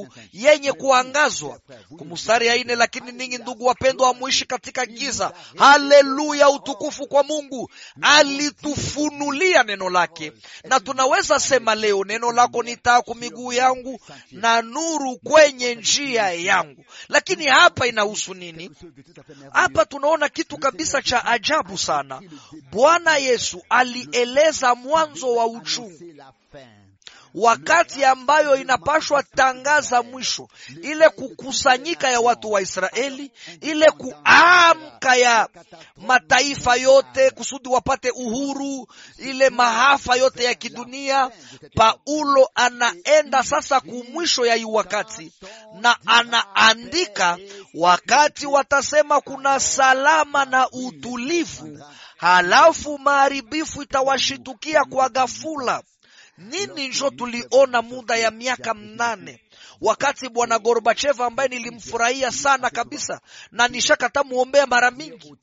nuru yenye kuangazwa. Kumustari ya ine, lakini ninyi ndugu wapendwa, hamuishi katika giza. Haleluya, utukufu kwa Mungu, alitufunulia neno lake, na tunaweza sema leo, neno lako ni taa kwa miguu yangu na nuru kwenye njia yangu. Lakini hapa inahusu nini? Hapa tunaona kitu kabisa cha ajabu sana. Bwana Yesu alieleza mwanzo wa uchungu wakati ambayo inapashwa tangaza mwisho, ile kukusanyika ya watu wa Israeli, ile kuamka ya mataifa yote kusudi wapate uhuru, ile mahafa yote ya kidunia. Paulo anaenda sasa kumwisho ya hii wakati, na anaandika wakati watasema kuna salama na utulivu, halafu maharibifu itawashitukia kwa ghafula. Nini njo tuliona muda ya miaka mnane wakati bwana Gorbachev ambaye nilimfurahia sana kabisa na nishakata muombea mara mingi,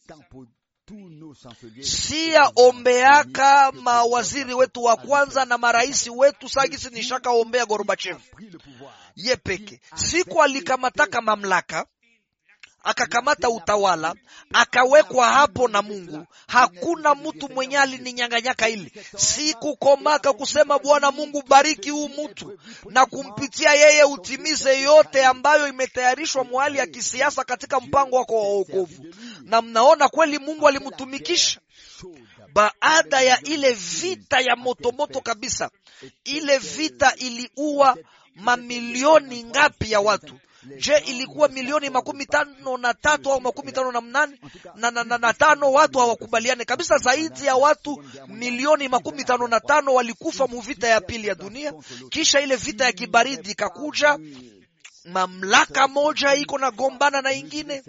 siya ombeaka mawaziri wetu wa kwanza na marais wetu sagisi, nishakaombea Gorbachev ye peke siku alikamataka mamlaka akakamata utawala akawekwa hapo na Mungu. Hakuna mtu mwenye alininyanganyaka ili sikukomaka kusema Bwana Mungu, bariki huu mtu na kumpitia yeye utimize yote ambayo imetayarishwa mwali ya kisiasa katika mpango wako wa wokovu. Na mnaona kweli Mungu alimtumikisha baada ya ile vita ya motomoto kabisa. Ile vita iliua mamilioni ngapi ya watu? Je, ilikuwa milioni makumi tano na tatu au makumi tano na mnane na, na, na, na tano? Watu hawakubaliane kabisa. Zaidi ya watu milioni makumi tano na tano walikufa mu vita ya pili ya dunia. Kisha ile vita ya kibaridi ikakuja, mamlaka moja iko na gombana na ingine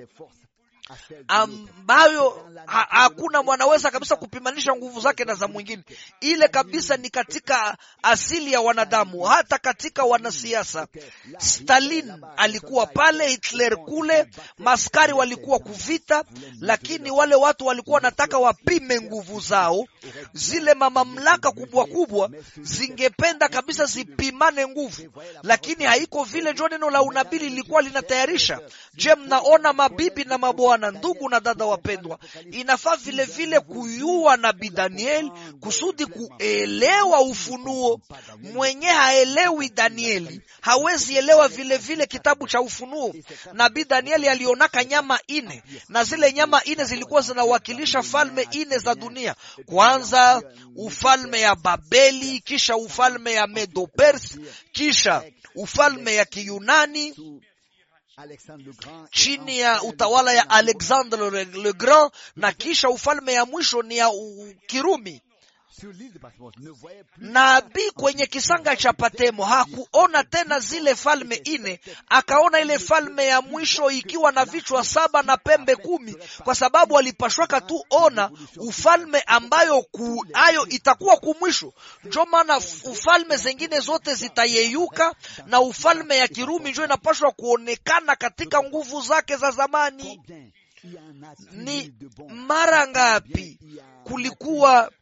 ambayo ha, hakuna mwanaweza kabisa kupimanisha nguvu zake na za mwingine. Ile kabisa ni katika asili ya wanadamu, hata katika wanasiasa. Stalin alikuwa pale, Hitler kule, maskari walikuwa kuvita, lakini wale watu walikuwa wanataka wapime nguvu zao. Zile mamamlaka kubwa kubwa zingependa kabisa zipimane nguvu, lakini haiko vile. Njo neno la unabii lilikuwa linatayarisha. Je, mnaona mabibi na mabwana na ndugu na dada wapendwa, inafaa vile vile kuyua nabii Danieli kusudi kuelewa ufunuo. Mwenye haelewi Danieli hawezi elewa vile vile kitabu cha Ufunuo. Nabii Danieli alionaka nyama ine, na zile nyama ine zilikuwa zinawakilisha falme ine za dunia. Kwanza ufalme ya Babeli, kisha ufalme ya Medo Persi, kisha ufalme ya Kiyunani chini ya utawala ya Alexandre le Grand, na kisha ufalme ya mwisho ni ya Kirumi. Nabii kwenye kisanga cha Patemo hakuona tena zile falme ine, akaona ile falme ya mwisho ikiwa na vichwa saba na pembe kumi, kwa sababu alipashwaka tu ona ufalme ambayo ku, ayo itakuwa kumwisho. Njo maana ufalme zengine zote zitayeyuka na ufalme ya Kirumi njo inapashwa kuonekana katika nguvu zake za zamani. Ni mara ngapi kulikuwa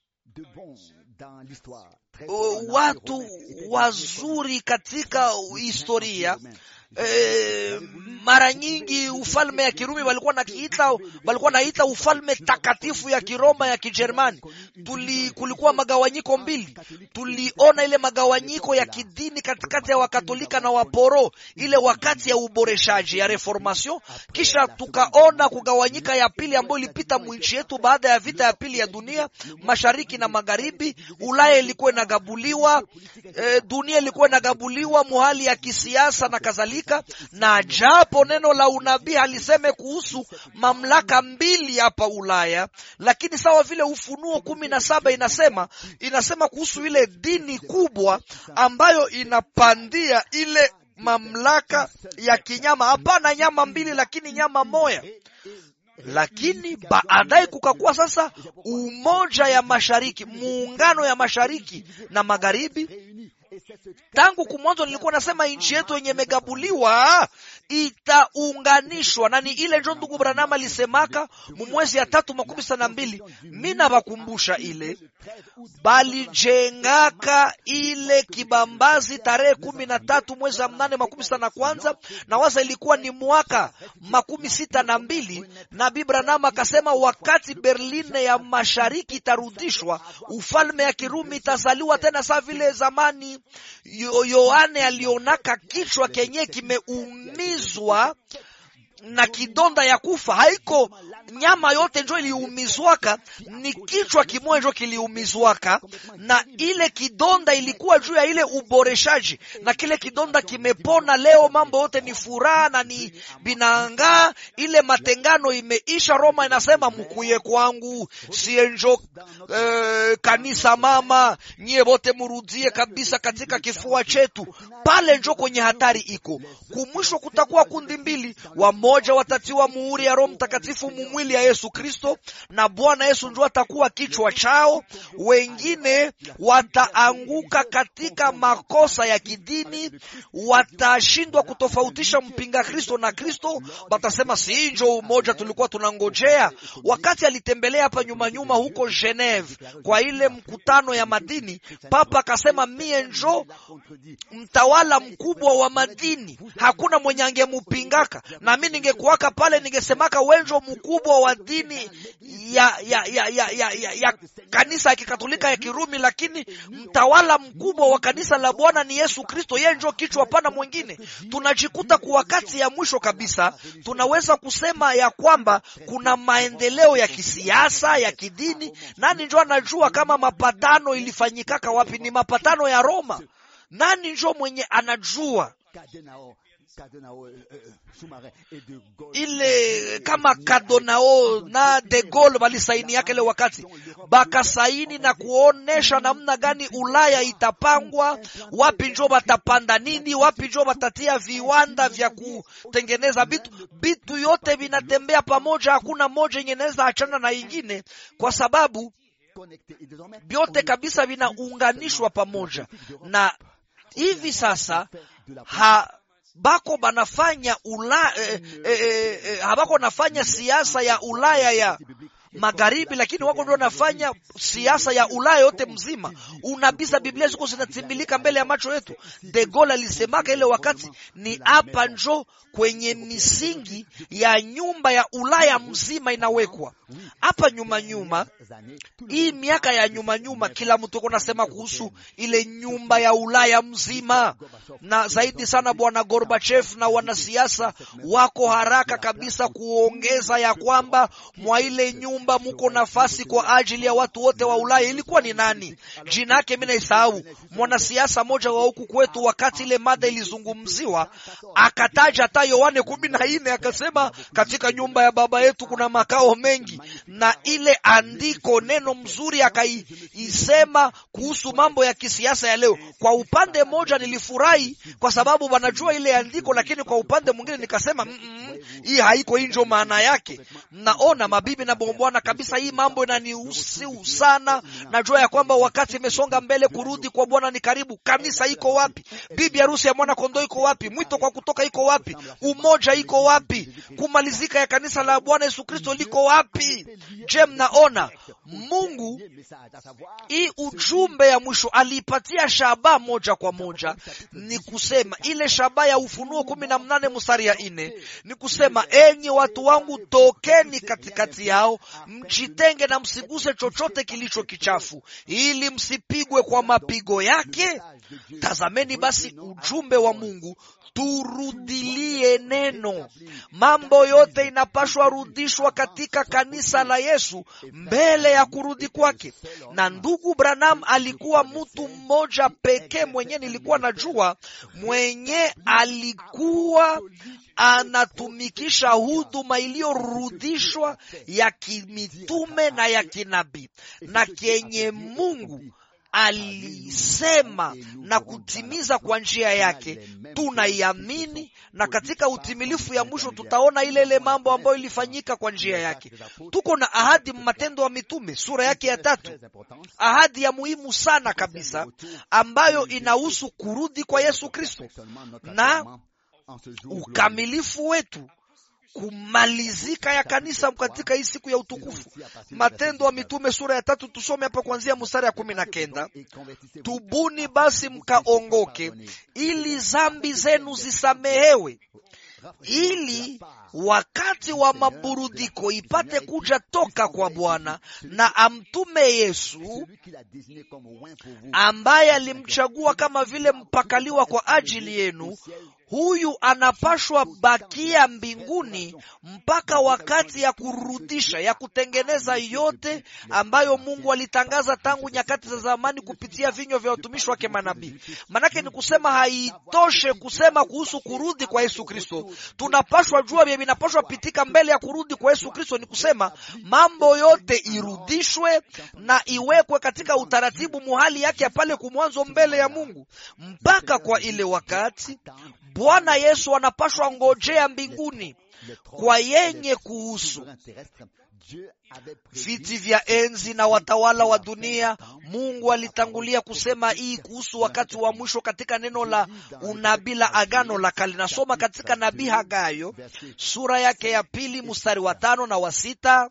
watu wazuri katika historia. E, mara nyingi ufalme ya Kirumi walikuwa nakiita walikuwa naita ufalme takatifu ya Kiroma ya Kijerumani. Tuli kulikuwa magawanyiko mbili, tuliona ile magawanyiko ya kidini katikati ya Wakatolika na Waporo, ile wakati ya uboreshaji ya reformation. Kisha tukaona kugawanyika ya pili ambayo ilipita mwinchi yetu baada ya vita ya pili ya dunia, mashariki na magharibi. Ulaya ilikuwa inagabuliwa, e, dunia ilikuwa inagabuliwa muhali ya kisiasa na kadhalika na japo neno la unabii haliseme kuhusu mamlaka mbili hapa Ulaya, lakini sawa vile Ufunuo kumi na saba inasema inasema kuhusu ile dini kubwa ambayo inapandia ile mamlaka ya kinyama. Hapana nyama mbili, lakini nyama moya. Lakini baadaye kukakuwa sasa umoja ya mashariki, muungano ya mashariki na magharibi. Tangu kumwanzo nilikuwa nasema nchi yetu yenye imegabuliwa itaunganishwa na ni ile njo ndugu Branham alisemaka mumwezi ya tatu makumi sita na mbili. Mi nabakumbusha ile balijengaka ile kibambazi tarehe kumi na tatu mwezi wa mnane makumi sita na kwanza na waza ilikuwa ni mwaka makumi sita na mbili. Nabii Branham akasema wakati Berlin ya mashariki itarudishwa, ufalme ya Kirumi itazaliwa tena saa vile zamani. Yohane alionaka kichwa kenye kimeumizwa na kidonda ya kufa. Haiko nyama yote njo iliumizwaka, ni kichwa kimoja njo kiliumizwaka, na ile kidonda ilikuwa juu ya ile uboreshaji, na kile kidonda kimepona. Leo mambo yote ni furaha na ni binangaa, ile matengano imeisha. Roma inasema mkuye kwangu, sie njo eh, kanisa mama, nyie wote murudie kabisa katika kifua chetu. Pale njo kwenye hatari iko. Kumwisho kutakuwa kundi mbili wa moja watatiwa muhuri ya Roho Mtakatifu mumwili ya Yesu Kristo, na Bwana Yesu ndio atakuwa kichwa chao. Wengine wataanguka katika makosa ya kidini, watashindwa kutofautisha mpinga Kristo na Kristo. Watasema si njo umoja tulikuwa tunangojea. Wakati alitembelea hapa nyuma nyuma huko Geneve kwa ile mkutano ya madini, Papa akasema mie njo mtawala mkubwa wa madini, hakuna mwenye angemupingaka na mi ningekuwaka pale ningesemaka wenjo mkubwa wa dini ya ya ya ya, ya, ya, ya kanisa ya kikatolika ya Kirumi, lakini mtawala mkubwa wa kanisa la Bwana ni Yesu Kristo, yeye njo kichwa, hapana mwingine. Tunajikuta kwa wakati ya mwisho kabisa, tunaweza kusema ya kwamba kuna maendeleo ya kisiasa ya kidini. Nani njo anajua kama mapatano ilifanyikaka wapi? Ni mapatano ya Roma. Nani njo mwenye anajua ile kama Kadonao na De Gaulle walisaini yake ile wakati bakasaini na kuonesha namna gani Ulaya itapangwa, wapi njo batapanda nini, wapi njo batatia viwanda vya kutengeneza bitu. Bitu yote vinatembea pamoja, hakuna moja yenye inaweza achana na ingine, kwa sababu vyote kabisa vinaunganishwa pamoja, na hivi sasa ha bako banafanya ula eh, eh, eh, habako nafanya siasa ya Ulaya ya magharibi, lakini wako ndio nafanya siasa ya Ulaya yote mzima. Unabisa Biblia ziko zinatimilika mbele ya macho yetu. De Gaulle alisemaka ile wakati, ni hapa njo kwenye misingi ya nyumba ya Ulaya mzima inawekwa hapa nyuma nyuma. Hii miaka ya nyuma nyuma, kila mtu uko nasema kuhusu ile nyumba ya Ulaya mzima, na zaidi sana bwana Gorbachev na wanasiasa wako haraka kabisa kuongeza ya kwamba mwa ile nyumba muko nafasi kwa ajili ya watu wote wa Ulaya. Ilikuwa ni nani? Jina yake mimi naisahau. Mwanasiasa moja wa huku kwetu, wakati ile mada ilizungumziwa, akataja hata Yohane kumi na nne akasema, katika nyumba ya baba yetu kuna makao mengi, na ile andiko neno mzuri akaisema kuhusu mambo ya kisiasa ya leo. Kwa upande mmoja nilifurahi kwa sababu wanajua ile andiko, lakini kwa upande mwingine nikasema mm -mm, hii haiko injo maana yake. Naona mabibi na bwana kabisa, hii mambo inanihusu sana. Najua ya kwamba wakati imesonga mbele, kurudi kwa Bwana ni karibu. Kanisa iko wapi? Bibi harusi ya mwana kondoo iko wapi? Mwito kwa kutoka iko wapi? Umoja iko wapi? Kumalizika ya kanisa la Bwana Yesu Kristo liko wapi? Je, mnaona Mungu hii ujumbe ya mwisho aliipatia shaba moja kwa moja, ni kusema ile shaba ya Ufunuo kumi na mnane mstari ya nne ni kusema, enyi watu wangu, tokeni katikati yao, mjitenge na msiguse chochote kilicho kichafu, ili msipigwe kwa mapigo yake. Tazameni basi ujumbe wa Mungu Turudilie neno. Mambo yote inapashwa rudishwa katika kanisa la Yesu mbele ya kurudi kwake. Na ndugu Branham alikuwa mtu mmoja pekee mwenye nilikuwa najua mwenye alikuwa anatumikisha huduma iliyorudishwa ya kimitume na ya kinabii na kenye Mungu alisema na kutimiza kwa njia yake, tunaiamini na katika utimilifu ya mwisho tutaona ile ile mambo ambayo ilifanyika kwa njia yake. Tuko na ahadi Matendo ya Mitume sura yake ya tatu, ahadi ya muhimu sana kabisa ambayo inahusu kurudi kwa Yesu Kristo na ukamilifu wetu kumalizika ya kanisa katika hii siku ya utukufu. Matendo ya Mitume sura ya tatu, tusome hapa kuanzia mstari ya kumi na kenda. Tubuni basi mkaongoke, ili zambi zenu zisamehewe, ili wakati wa maburudiko ipate kuja toka kwa Bwana, na amtume Yesu ambaye alimchagua kama vile mpakaliwa kwa ajili yenu. Huyu anapashwa bakia mbinguni mpaka wakati ya kurudisha ya kutengeneza yote ambayo Mungu alitangaza tangu nyakati za zamani kupitia vinywa vya watumishi wake manabii. Manake ni kusema haitoshe kusema kuhusu kurudi kwa Yesu Kristo, tunapashwa jua vya vinapashwa pitika mbele ya kurudi kwa Yesu Kristo. Ni kusema mambo yote irudishwe na iwekwe katika utaratibu muhali yake ya pale kumwanzo mbele ya Mungu mpaka kwa ile wakati Bwana Yesu anapashwa ngojea mbinguni kwa yenye kuhusu viti vya enzi na watawala wa dunia. Mungu alitangulia kusema hii kuhusu wakati wa mwisho katika neno la unabii la Agano la Kale. Nasoma katika nabii Hagayo sura yake ya pili mstari wa tano na wa sita.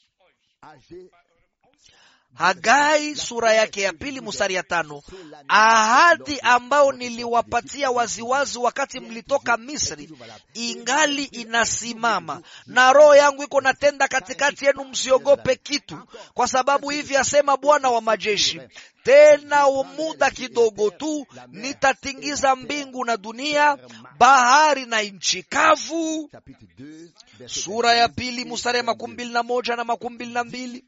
Hagai sura yake ya pili mstari ya tano. Ahadi ambayo niliwapatia waziwazi wakati mlitoka Misri ingali inasimama, na roho yangu iko natenda katikati yenu, msiogope kitu, kwa sababu hivi asema Bwana wa majeshi, tena muda kidogo tu nitatingiza mbingu na dunia, bahari na nchi kavu. Sura ya pili mstari ya makumi mbili na moja na makumi mbili na mbili.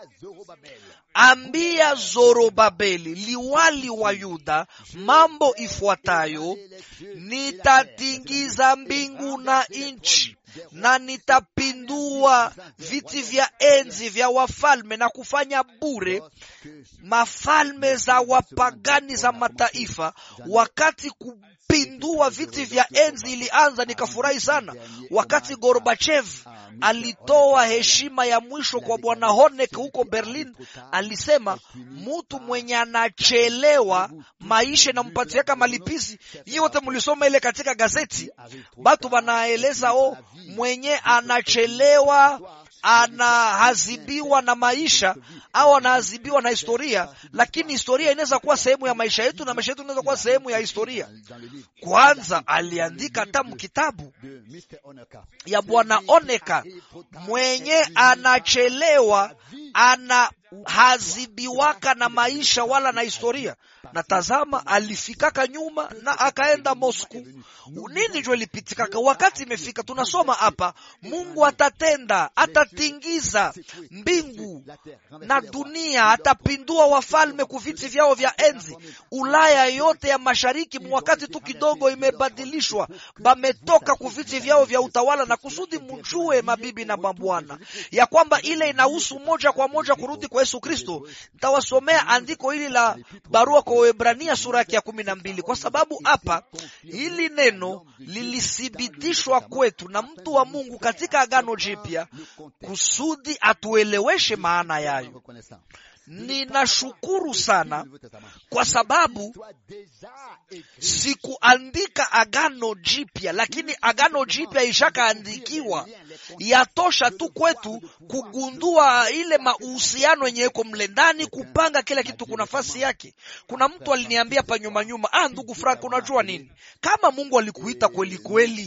Ambia Zorobabeli liwali wa Yuda mambo ifuatayo: nitatingiza mbingu na nchi na nitapindua viti vya enzi vya wafalme na kufanya bure mafalme za wapagani za mataifa. Wakati kupindua viti vya enzi ilianza, nikafurahi sana wakati Gorbachev alitoa heshima ya mwisho kwa bwana Honeck huko Berlin. Alisema mutu mwenye anachelewa maisha inampatiaka malipizi. Nyi wote mlisoma ile katika gazeti, batu banaeleza o mwenye anachelewa anahazibiwa na maisha au anahazibiwa na historia, lakini historia inaweza kuwa sehemu ya maisha yetu na maisha yetu inaweza kuwa sehemu ya historia. Kwanza aliandika tamu kitabu ya bwana Oneka, mwenye anachelewa anahazibiwaka na maisha wala na historia. Na tazama, alifikaka nyuma na akaenda Moscow. Nini jo lipitikaka? Wakati imefika, tunasoma hapa, Mungu atatenda, atatingiza mbingu na dunia, atapindua wafalme kuviti vyao vya enzi. Ulaya yote ya mashariki mwakati tu kidogo imebadilishwa, bametoka kuviti vyao vya utawala, na kusudi mjue, mabibi na mabwana, ya kwamba ile inahusu moja kwa moja kurudi kwa Yesu Kristo. Nitawasomea andiko hili la barua kwa Waebrania sura yake ya kumi na mbili kwa sababu hapa hili neno lilithibitishwa kwetu na mtu wa Mungu katika Agano Jipya kusudi atueleweshe maana yayo. Ninashukuru sana kwa sababu sikuandika Agano Jipya, lakini Agano Jipya ishakaandikiwa. Yatosha tu kwetu kugundua ile mahusiano yenye iko mle ndani, kupanga kila kitu kwa nafasi yake. Kuna mtu aliniambia pa nyuma nyuma, ah, ndugu Frank, unajua nini, kama Mungu alikuita kweli kweli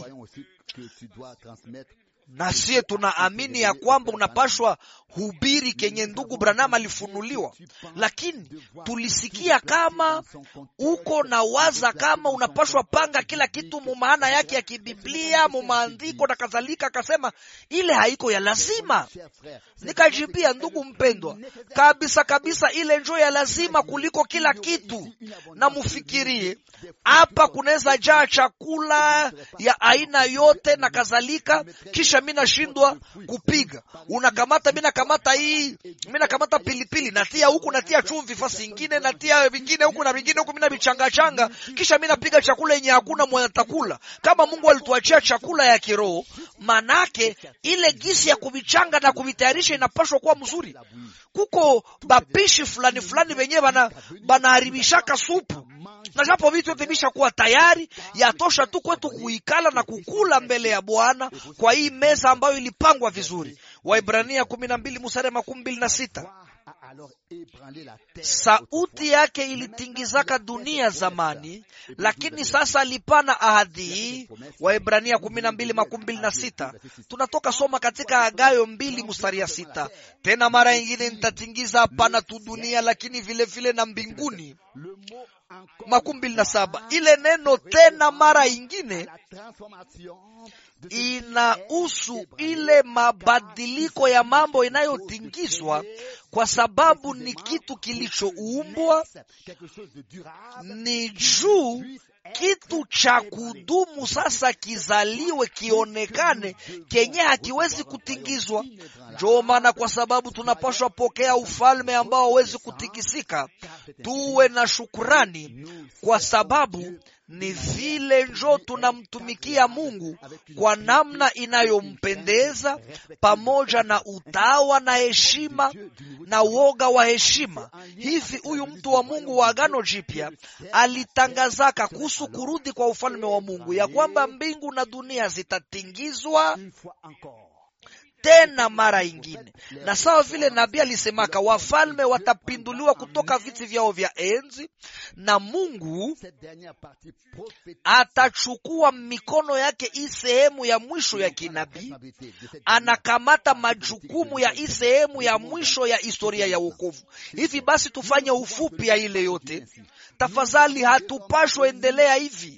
na siye tunaamini ya kwamba unapashwa hubiri kenye ndugu Branham alifunuliwa, lakini tulisikia kama uko na waza kama unapashwa panga kila kitu mu maana yake ya kibiblia mu maandiko na kadhalika. Akasema ile haiko ya lazima. Nikajibia, ndugu mpendwa, kabisa kabisa, ile njo ya lazima kuliko kila kitu. Na mufikirie hapa kunaweza jaa chakula ya aina yote na kadhalika, kisha mi nashindwa kupiga, unakamata mi nakamata hii, mi nakamata pilipili natia huku, natia chumvi fasi ingine, natia vingine huku na vingine huku, mi navichangachanga, kisha mi napiga chakula yenye hakuna mwenye atakula. Kama Mungu alituachia chakula ya kiroho, manake ile gisi ya kuvichanga na kuvitayarisha inapashwa kuwa mzuri. Kuko bapishi fulani fulani wenyewe bana banaharibishaka supu na japo vitu vyote vishakuwa tayari, yatosha tu kwetu kuikala na kukula mbele ya Bwana kwa hii meza ambayo ilipangwa vizuri. Waibrania kumi na mbili mstari makumi mbili na sita. Sauti yake ilitingizaka dunia zamani, lakini sasa alipana ahadi hii. Waebrania kumi na mbili makumi mbili na sita. Tunatoka soma katika Agayo mbili mstari ya sita, tena mara ingine nitatingiza hapana tu dunia, lakini vile vile na mbinguni. makumi mbili na saba. Ile neno tena mara ingine inahusu ile mabadiliko ya mambo inayotingizwa kwa sababu ni kitu kilichoumbwa, ni juu kitu cha kudumu sasa kizaliwe, kionekane kenye hakiwezi kutingizwa. Ndio maana kwa sababu tunapaswa pokea ufalme ambao hawezi kutikisika, tuwe na shukurani kwa sababu ni vile njo tunamtumikia Mungu kwa namna inayompendeza pamoja na utawa na heshima na woga wa heshima. Hivi huyu mtu wa Mungu wa Agano Jipya alitangazaka kuhusu kurudi kwa ufalme wa Mungu ya kwamba mbingu na dunia zitatingizwa tena mara ingine, na sawa vile nabii alisemaka, wafalme watapinduliwa kutoka viti vyao vya enzi, na Mungu atachukua mikono yake hii sehemu ya mwisho ya kinabii, anakamata majukumu ya hii sehemu ya mwisho ya historia ya wokovu. Hivi basi tufanye ufupi ya ile yote tafadhali, hatupashwe endelea hivi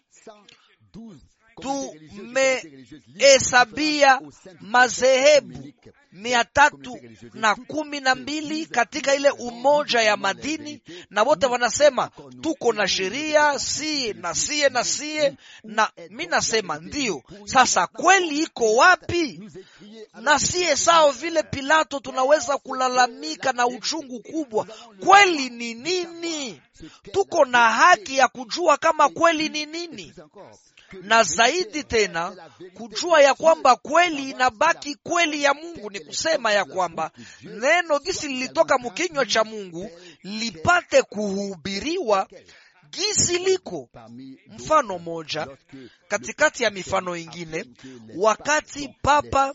tumehesabia madhehebu mia tatu na kumi na mbili katika ile umoja ya madini, na wote wanasema tuko na sheria sie na sie na sie, na mi nasema ndiyo. Sasa kweli iko wapi? Na sie sawa vile Pilato tunaweza kulalamika na uchungu kubwa, kweli ni nini? Tuko na haki ya kujua kama kweli ni nini na zaidi tena kujua ya kwamba kweli inabaki kweli ya Mungu. Ni kusema ya kwamba neno gisi lilitoka mkinywa cha Mungu lipate kuhubiriwa gisi liko. Mfano moja katikati ya mifano ingine, wakati papa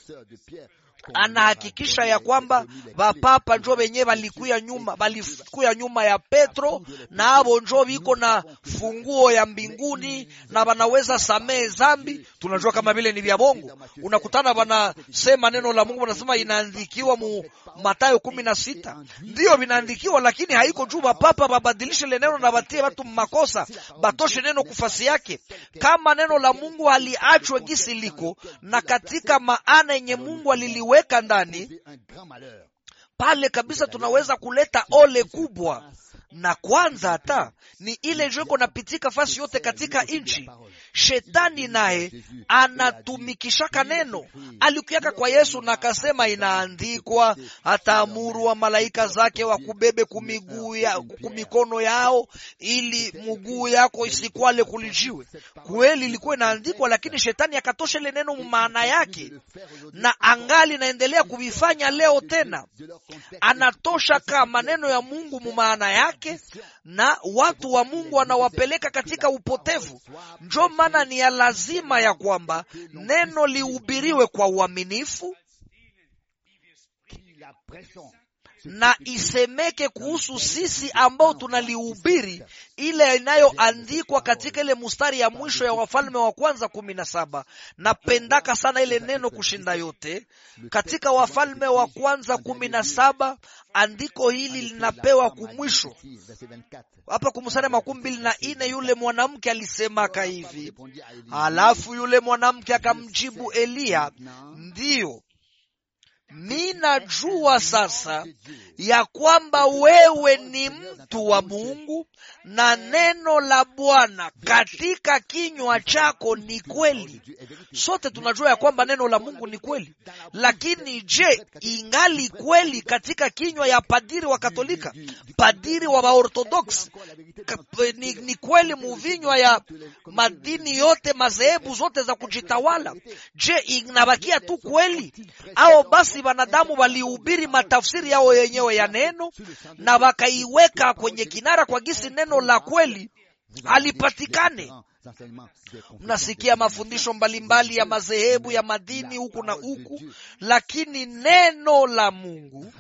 anahakikisha ya kwamba vapapa njo venye valikuya nyuma valikuya nyuma ya Petro na avo njo viko na funguo ya mbinguni na vanaweza samehe zambi. Tunajua kama vile ni vya bongo. Unakutana vanasema neno la Mungu, wanasema inaandikiwa mu Mathayo kumi na sita, ndiyo vinaandikiwa, lakini haiko juu vapapa vabadilishe le neno na vatie watu makosa, batoshe neno kufasi yake. Kama neno la Mungu haliachwe gisi liko na katika maana yenye Mungu aliliwe weka ndani pale kabisa, tunaweza kuleta ole kubwa. Na kwanza hata ni ile joko napitika fasi yote katika nchi. Shetani naye anatumikishaka neno. Alikuyaka kwa Yesu na akasema, inaandikwa, ataamuru wa malaika zake wakubebe kumiguu ya kumikono yao, ili mguu yako isikwale kulijiwe. Kweli ilikuwa inaandikwa, lakini shetani akatosha ile neno maana yake, na angali naendelea kuvifanya leo tena. Anatosha kama maneno ya Mungu mumaana yake na watu wa Mungu wanawapeleka katika upotevu. Njo maana ni ya lazima ya kwamba neno lihubiriwe kwa uaminifu na isemeke kuhusu sisi ambao tunalihubiri ile inayoandikwa katika ile mustari ya mwisho ya Wafalme wa Kwanza kumi na saba. Napendaka sana ile neno kushinda yote katika Wafalme wa Kwanza kumi na saba. Andiko hili linapewa kumwisho hapa kumstari makumi mbili na ine. Yule mwanamke alisemaka hivi, halafu yule mwanamke akamjibu Eliya, ndiyo mi najua sasa ya kwamba wewe ni mtu wa Mungu na neno la Bwana katika kinywa chako ni kweli. Sote tunajua ya kwamba neno la Mungu ni kweli, lakini je, ingali kweli katika kinywa ya padiri wa Katolika, padiri wa Waorthodoksi? Ni, ni kweli muvinywa ya madini yote madhehebu zote za kujitawala? Je, inabakia tu kweli au basi wanadamu walihubiri matafsiri yao yenyewe ya neno na wakaiweka kwenye kinara kwa gisi neno la kweli halipatikane. Mnasikia mafundisho mbalimbali ya madhehebu ya madini huku na huku, lakini neno la Mungu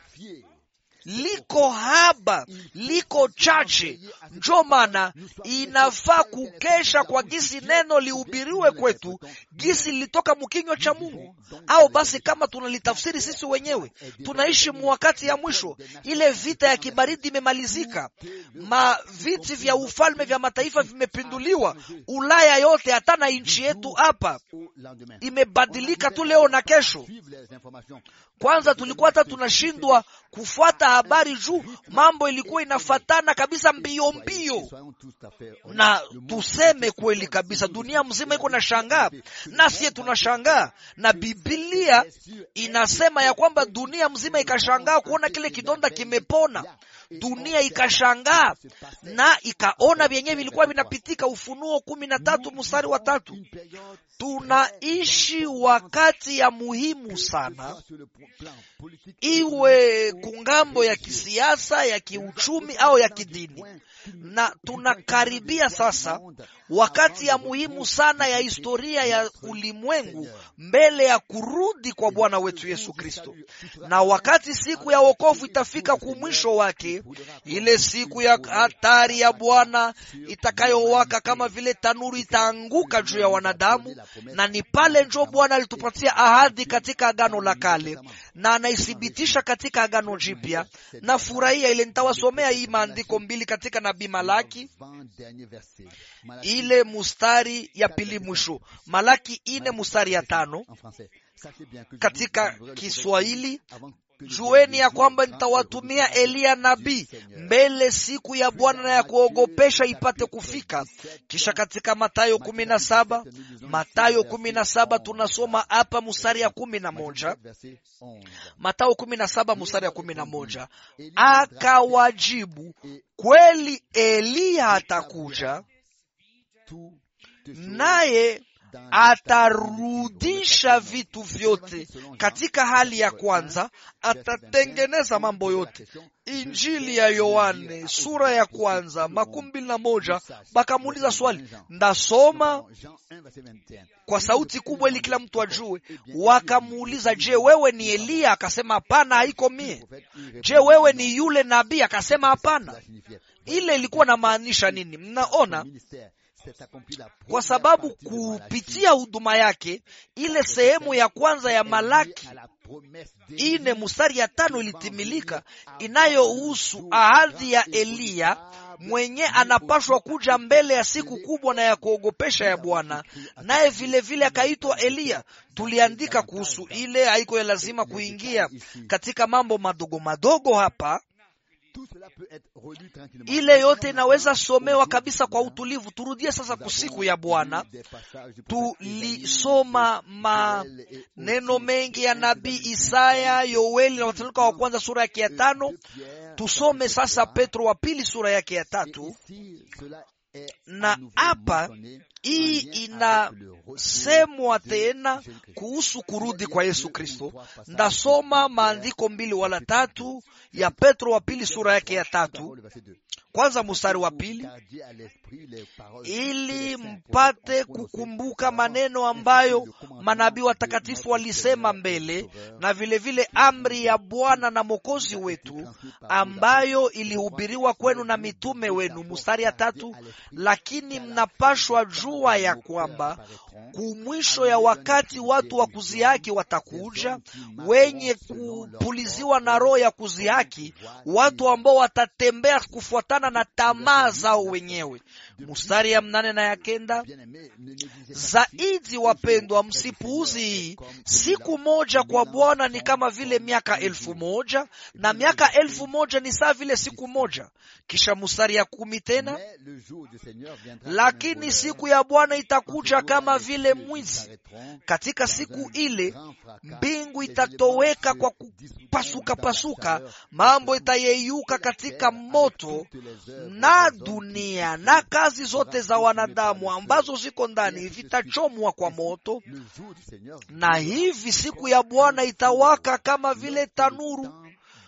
liko haba, liko chache. Njo maana inafaa kukesha kwa gisi neno lihubiriwe kwetu, gisi lilitoka mkinywa cha Mungu. Au basi kama tunalitafsiri sisi wenyewe, tunaishi mwakati ya mwisho. Ile vita ya kibaridi imemalizika, maviti vya ufalme vya mataifa vimepinduliwa. Ulaya yote, hata na nchi yetu hapa imebadilika tu leo na kesho. Kwanza tulikuwa hata tunashindwa kufuata habari juu mambo ilikuwa inafatana kabisa mbio mbio, na tuseme kweli kabisa, dunia mzima iko na shangaa, nasiye tunashangaa, na Biblia inasema ya kwamba dunia mzima ikashangaa kuona kile kidonda kimepona. Dunia ikashangaa na ikaona vyenyewe vilikuwa vinapitika. Ufunuo kumi na tatu mstari wa tatu. Tunaishi wakati ya muhimu sana, iwe kungambo ya kisiasa, ya kiuchumi au ya kidini, na tunakaribia sasa wakati ya muhimu sana ya historia ya ulimwengu mbele ya kurudi kwa Bwana wetu Yesu Kristo. Na wakati siku ya wokovu itafika kumwisho wake, ile siku ya hatari ya Bwana itakayowaka kama vile tanuru itaanguka juu ya wanadamu, na ni pale njo Bwana alitupatia ahadi katika Agano la Kale na anaithibitisha katika Agano Jipya. Na furahia ile, nitawasomea hii maandiko mbili katika nabii Malaki ile mustari ya pili mwisho, Malaki ine mustari ya tano katika Kiswahili. Jueni ya kwamba nitawatumia Eliya nabii mbele siku ya Bwana na ya kuogopesha ipate kufika. Kisha katika Matayo kumi na saba Matayo kumi na saba tunasoma hapa mustari ya kumi na moja Matayo kumi na saba mustari ya kumi na moja akawajibu, kweli Eliya atakuja naye atarudisha vitu vyote katika hali ya kwanza, atatengeneza mambo yote. Injili ya Yohane sura ya kwanza makumi mbili na moja. Bakamuuliza swali, ndasoma kwa sauti kubwa ili kila mtu ajue. Wakamuuliza, je, wewe ni Eliya? Akasema hapana, haiko mie. Je, wewe ni yule nabii? Akasema hapana. Ile ilikuwa na maanisha nini? Mnaona, kwa sababu kupitia huduma yake ile sehemu ya kwanza ya Malaki ine mustari ya tano ilitimilika, inayohusu ahadi ya Eliya mwenye anapashwa kuja mbele ya siku kubwa na ya kuogopesha ya Bwana, naye vilevile akaitwa Eliya. Tuliandika kuhusu ile, haiko ya lazima kuingia katika mambo madogo madogo hapa ile yote inaweza somewa kabisa kwa utulivu. Turudie sasa kusiku ya Bwana. Tulisoma maneno mengi ya nabii Isaya, Yoeli na Wathesalonike wa kwanza sura yake ya tano. Tusome sasa Petro wa pili sura yake ya tatu, na hapa hii inasemwa tena kuhusu kurudi kwa Yesu Kristo. Ndasoma maandiko mbili wala tatu ya Petro wa pili sura yake ya tatu, kwanza mstari wa pili, ili mpate kukumbuka maneno ambayo manabii watakatifu walisema mbele, na vilevile vile amri ya Bwana na Mwokozi wetu ambayo ilihubiriwa kwenu na mitume wenu. Mstari ya tatu, lakini mnapashwa jua ya kwamba kumwisho ya wakati watu wa kuzihaki watakuja, wenye kupuliziwa na roho ya kuzihaki, watu ambao watatembea kufuatana na tamaa zao wenyewe. Mstari ya mnane na ya kenda, zaidi wapendwa, msipuuzi hii, siku moja kwa Bwana ni kama vile miaka elfu moja na miaka elfu moja ni saa vile siku moja. Kisha mstari ya kumi tena, lakini siku ya Bwana itakuja kama vile mwizi. Katika siku ile mbingu itatoweka kwa itapasuka pasuka, mambo itayeyuka katika moto, na dunia na kazi zote za wanadamu ambazo ziko ndani vitachomwa kwa moto, na hivi siku ya Bwana itawaka kama vile tanuru.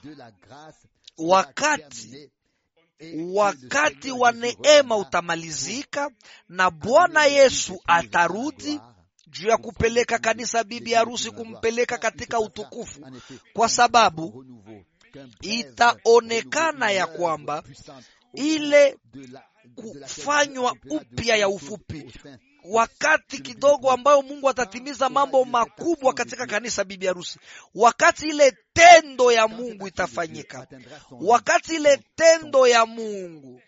Wakati wakati wa neema utamalizika, na Bwana Yesu atarudi juu ya kupeleka kanisa bibi harusi, kumpeleka katika utukufu, kwa sababu itaonekana ya kwamba ile kufanywa upya ya ufupi wakati kidogo ambayo Mungu atatimiza mambo makubwa katika kanisa bibi harusi, wakati ile tendo ya Mungu itafanyika, wakati ile tendo ya Mungu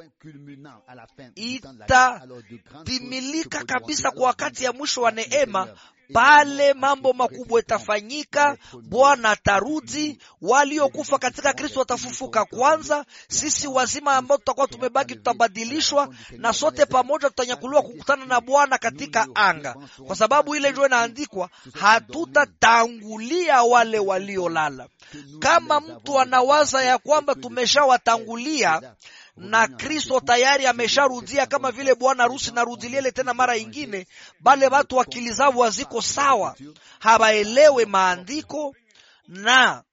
itatimilika kabisa kwa wakati ya mwisho wa neema, pale mambo makubwa itafanyika. Bwana atarudi, waliokufa katika Kristo watafufuka kwanza. Sisi wazima ambao tutakuwa tumebaki tutabadilishwa, na sote pamoja tutanyakuliwa kukutana na Bwana katika anga, kwa sababu ile ndio inaandikwa, hatutatangulia wale waliolala. Kama mtu anawaza ya kwamba tumeshawatangulia na Kristo tayari amesharudia kama vile bwana harusi narudiliele tena mara ingine, bale watu akili zao haziko sawa, hawaelewe maandiko na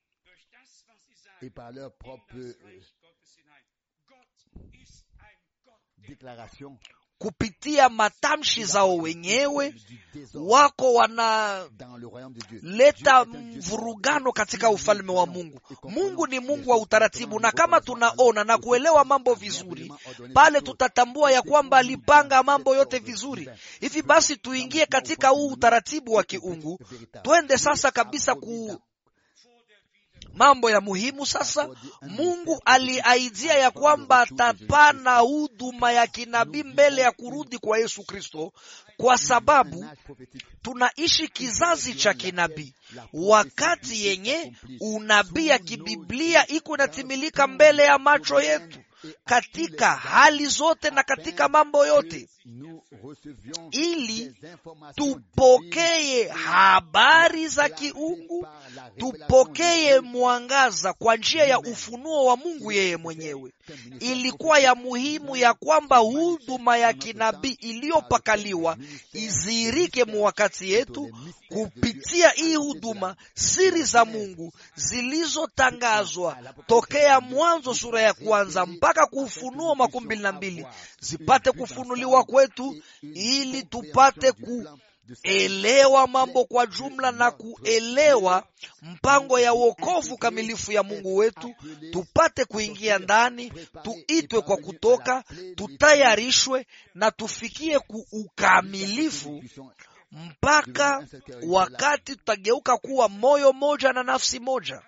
kupitia matamshi zao wenyewe wako wanaleta mvurugano katika ufalme wa Mungu. Mungu ni Mungu wa utaratibu, na kama tunaona na kuelewa mambo vizuri, pale tutatambua ya kwamba alipanga mambo yote vizuri. Hivi basi tuingie katika huu utaratibu wa kiungu, twende sasa kabisa ku mambo ya muhimu sasa. Mungu aliaidia ya kwamba atapana huduma ya kinabii mbele ya kurudi kwa Yesu Kristo, kwa sababu tunaishi kizazi cha kinabii, wakati yenye unabii ya kibiblia iko inatimilika mbele ya macho yetu katika hali zote na katika mambo yote, ili tupokee habari za kiungu, tupokee mwangaza kwa njia ya ufunuo wa Mungu yeye mwenyewe. Ilikuwa ya muhimu ya kwamba huduma ya kinabii iliyopakaliwa izihirike mu wakati yetu. Kupitia hii huduma, siri za Mungu zilizotangazwa tokea Mwanzo sura ya kwanza mpaka kuufunuo makumi mbili na mbili zipate kufunuliwa kwetu, ili tupate kuelewa mambo kwa jumla na kuelewa mpango ya wokovu kamilifu ya Mungu wetu, tupate kuingia ndani, tuitwe kwa kutoka, tutayarishwe na tufikie kuukamilifu mpaka wakati tutageuka kuwa moyo moja na nafsi moja,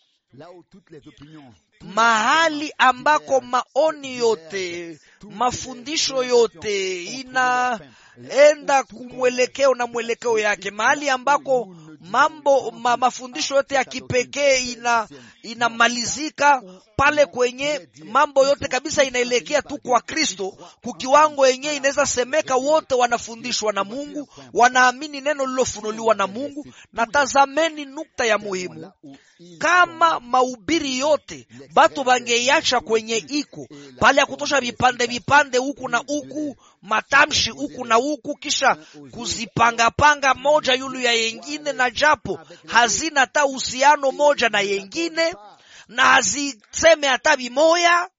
mahali ambako maoni yote, mafundisho yote inaenda kumwelekeo na mwelekeo yake, mahali ambako mambo ma, mafundisho yote ya kipekee ina inamalizika pale kwenye mambo yote kabisa inaelekea tu kwa Kristo, kukiwango yenyewe inaweza semeka wote wanafundishwa na Mungu, wanaamini neno lilofunuliwa na Mungu. Na tazameni nukta ya muhimu, kama mahubiri yote batu bangeiacha kwenye iko pale ya kutosha vipande vipande huku na huku matamshi huku na huku, kisha kuzipangapanga moja yulu ya yengine, na japo hazina hata uhusiano moja na yengine na haziseme hata vimoya.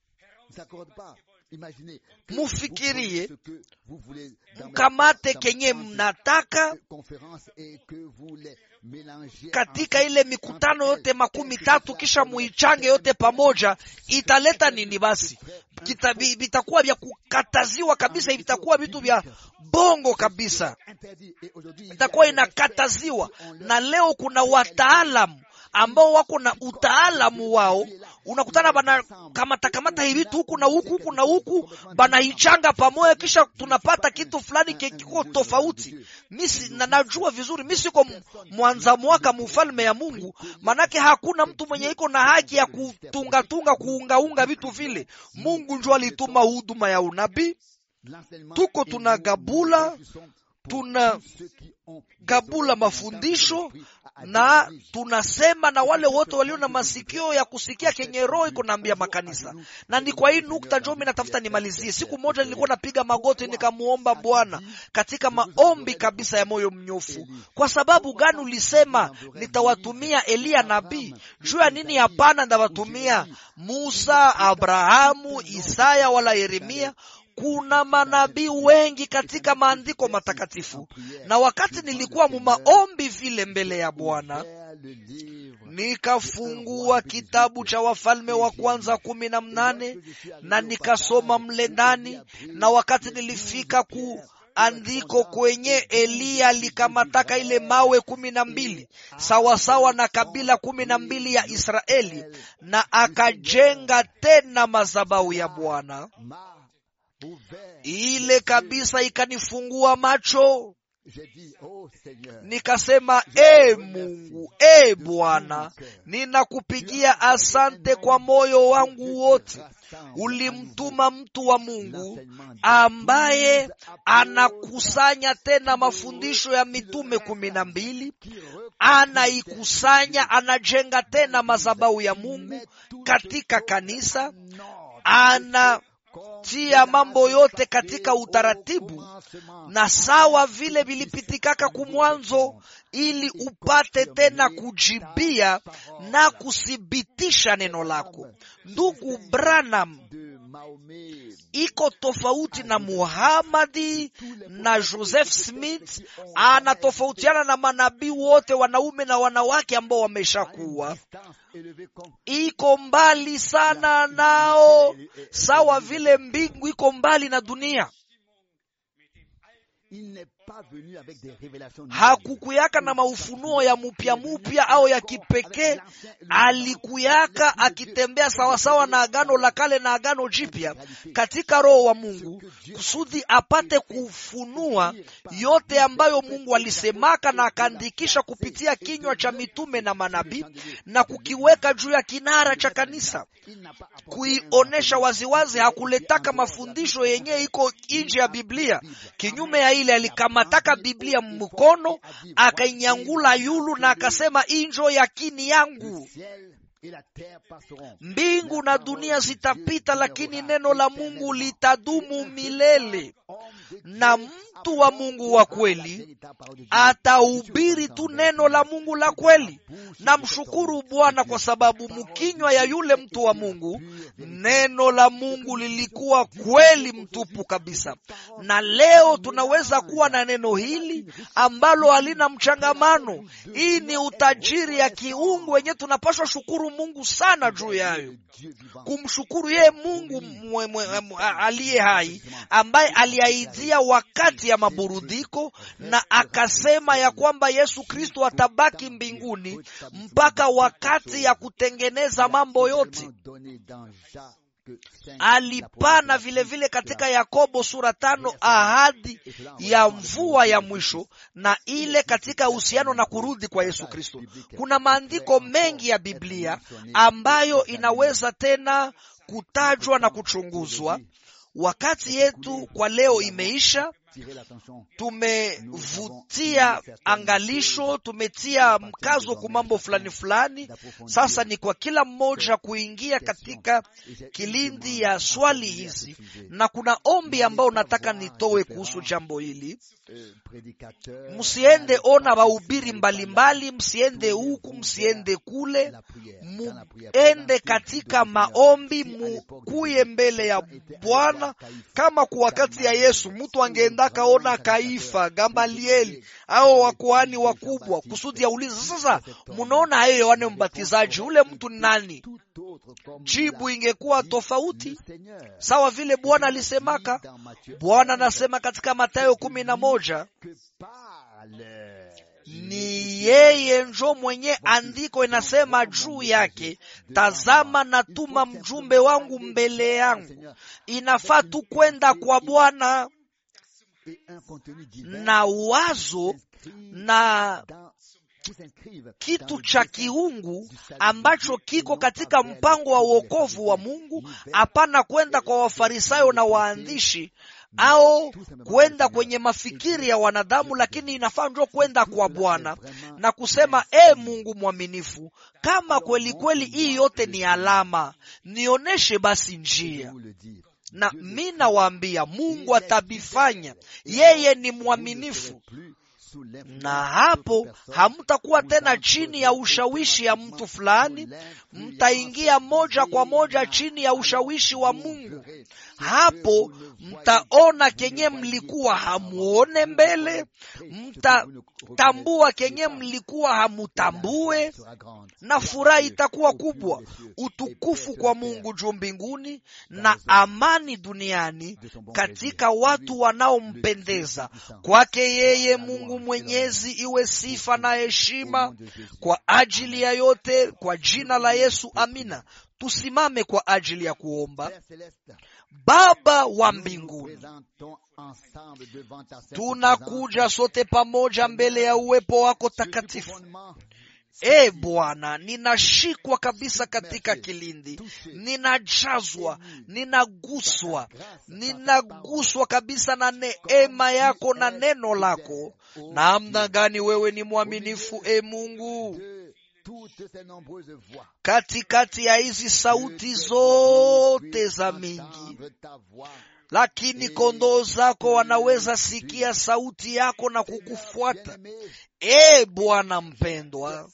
Mufikirie, mkamate kenye mnataka katika ile mikutano yote makumi tatu, kisha muichange yote pamoja, italeta nini? Basi vitakuwa vya kukataziwa kabisa, vitakuwa vitu vya bongo kabisa, itakuwa inakataziwa. Na leo kuna wataalamu ambao wako na utaalamu wao, unakutana bana kamata kamata hivi vitu huku na huku huku na huku banaichanga pamoja, kisha tunapata kitu fulani kiko tofauti. Mimi na najua vizuri, mimi siko mwanza mwaka mufalme ya Mungu, manake hakuna mtu mwenye iko na haki ya kutungatunga kuungaunga vitu vile. Mungu ndio alituma huduma ya unabii, tuko tunagabula tuna gabula mafundisho na tunasema na wale wote walio na masikio ya kusikia kenye roho iko naambia makanisa. Na ni kwa hii nukta njo mi natafuta nimalizie. Siku moja nilikuwa napiga magoti nikamuomba Bwana katika maombi kabisa ya moyo mnyofu. Kwa sababu gani ulisema nitawatumia Eliya nabii? Juu ya nini? Hapana, ndawatumia Musa, Abrahamu, Isaya wala Yeremia. Kuna manabii wengi katika maandiko matakatifu, na wakati nilikuwa mumaombi vile mbele ya Bwana, nikafungua kitabu cha Wafalme wa Kwanza kumi na mnane na nikasoma mle ndani, na wakati nilifika ku andiko kwenye Eliya likamataka ile mawe kumi na mbili sawasawa na kabila kumi na mbili ya Israeli, na akajenga tena madhabahu ya Bwana ile kabisa ikanifungua macho, nikasema e Mungu, e Bwana, ninakupigia asante kwa moyo wangu wote. Ulimtuma mtu wa Mungu ambaye anakusanya tena mafundisho ya mitume kumi na mbili, anaikusanya, anajenga tena madhabahu ya Mungu katika kanisa, ana tia mambo yote katika utaratibu na sawa vile vilipitikaka kumwanzo, ili upate tena kujibia na kuthibitisha neno lako. Ndugu Branham iko tofauti na Muhamadi na Joseph Smith, anatofautiana na manabii wote wanaume na wanawake ambao wameshakuwa iko mbali sana nao, sawa vile mbingu iko mbali na dunia. Hakukuyaka na maufunuo ya mupya mupya au ya kipekee. Alikuyaka akitembea sawasawa na agano la kale na agano jipya katika roho wa Mungu, kusudi apate kufunua yote ambayo Mungu alisemaka na akaandikisha kupitia kinywa cha mitume na manabii na kukiweka juu ya kinara cha kanisa, kuionesha waziwazi. Hakuletaka mafundisho yenye iko nje ya Biblia. Kinyume ya ile alikamataka Biblia mkono akainyangula yulu na akasema, injo yakini yangu mbingu na dunia zitapita, lakini neno la Mungu litadumu milele. Na mtu wa Mungu wa kweli atahubiri tu neno la Mungu la kweli. Namshukuru Bwana kwa sababu mkinywa ya yule mtu wa Mungu neno la Mungu lilikuwa kweli mtupu kabisa, na leo tunaweza kuwa na neno hili ambalo halina mchangamano. Hii ni utajiri ya kiungu wenye tunapaswa shukuru Mungu sana juu yayo, kumshukuru yeye Mungu aliye hai ambaye aliahidia wakati ya maburudiko na akasema ya kwamba Yesu Kristo atabaki mbinguni mpaka wakati ya kutengeneza mambo yote. Alipana vilevile vile katika Yakobo sura tano ahadi ya mvua ya mwisho na ile katika uhusiano na kurudi kwa Yesu Kristo. Kuna maandiko mengi ya Biblia ambayo inaweza tena kutajwa na kuchunguzwa. Wakati yetu kwa leo imeisha. Tumevutia angalisho, tumetia mkazo kwa mambo fulani fulani. Sasa ni kwa kila mmoja kuingia katika kilindi ya swali hizi, na kuna ombi ambao nataka nitowe kuhusu jambo hili. Msiende ona wahubiri mbalimbali, msiende huku, msiende kule, muende katika maombi, mukuye mbele ya Bwana kama kwa wakati ya Yesu mtu angeenda kaona Kaifa, Gamalieli au wakuhani wakubwa kusudi aulize, sasa munaona hayo Yohane Mbatizaji, ule mtu ni nani? Jibu ingekuwa tofauti, sawa vile Bwana alisemaka. Bwana anasema katika Mathayo kumi na moja ni yeye njo mwenye andiko inasema juu yake, tazama natuma mjumbe wangu mbele yangu. Inafaa tu kwenda kwa Bwana na wazo na kitu cha kiungu ambacho kiko katika mpango wa uokovu wa Mungu. Hapana kwenda kwa Wafarisayo na waandishi au kwenda kwenye mafikiri ya wanadamu, lakini inafaa ndio kwenda kwa Bwana na kusema e Mungu mwaminifu, kama kweli kweli hii yote ni alama, nionyeshe basi njia na mi nawaambia Mungu atabifanya. Yeye ni mwaminifu, na hapo hamtakuwa tena chini ya ushawishi ya mtu fulani, mtaingia moja kwa moja chini ya ushawishi wa Mungu. Hapo mtaona kenye mlikuwa hamuone mbele, mtatambua kenye mlikuwa hamutambue, na furaha itakuwa kubwa. Utukufu kwa Mungu juu mbinguni na amani duniani katika watu wanaompendeza. Kwake yeye Mungu Mwenyezi iwe sifa na heshima kwa ajili ya yote, kwa jina la Yesu, amina. Tusimame kwa ajili ya kuomba. Baba wa mbinguni, tunakuja sote pamoja mbele ya uwepo wako takatifu. E Bwana, ninashikwa kabisa katika kilindi, ninajazwa, ninaguswa, ninaguswa kabisa na neema yako na neno lako. Namna gani wewe ni mwaminifu, e Mungu! Katikati ya hizi sauti zote za mingi, lakini kondoo zako wanaweza sikia sauti yako na kukufuata. E Bwana mpendwa,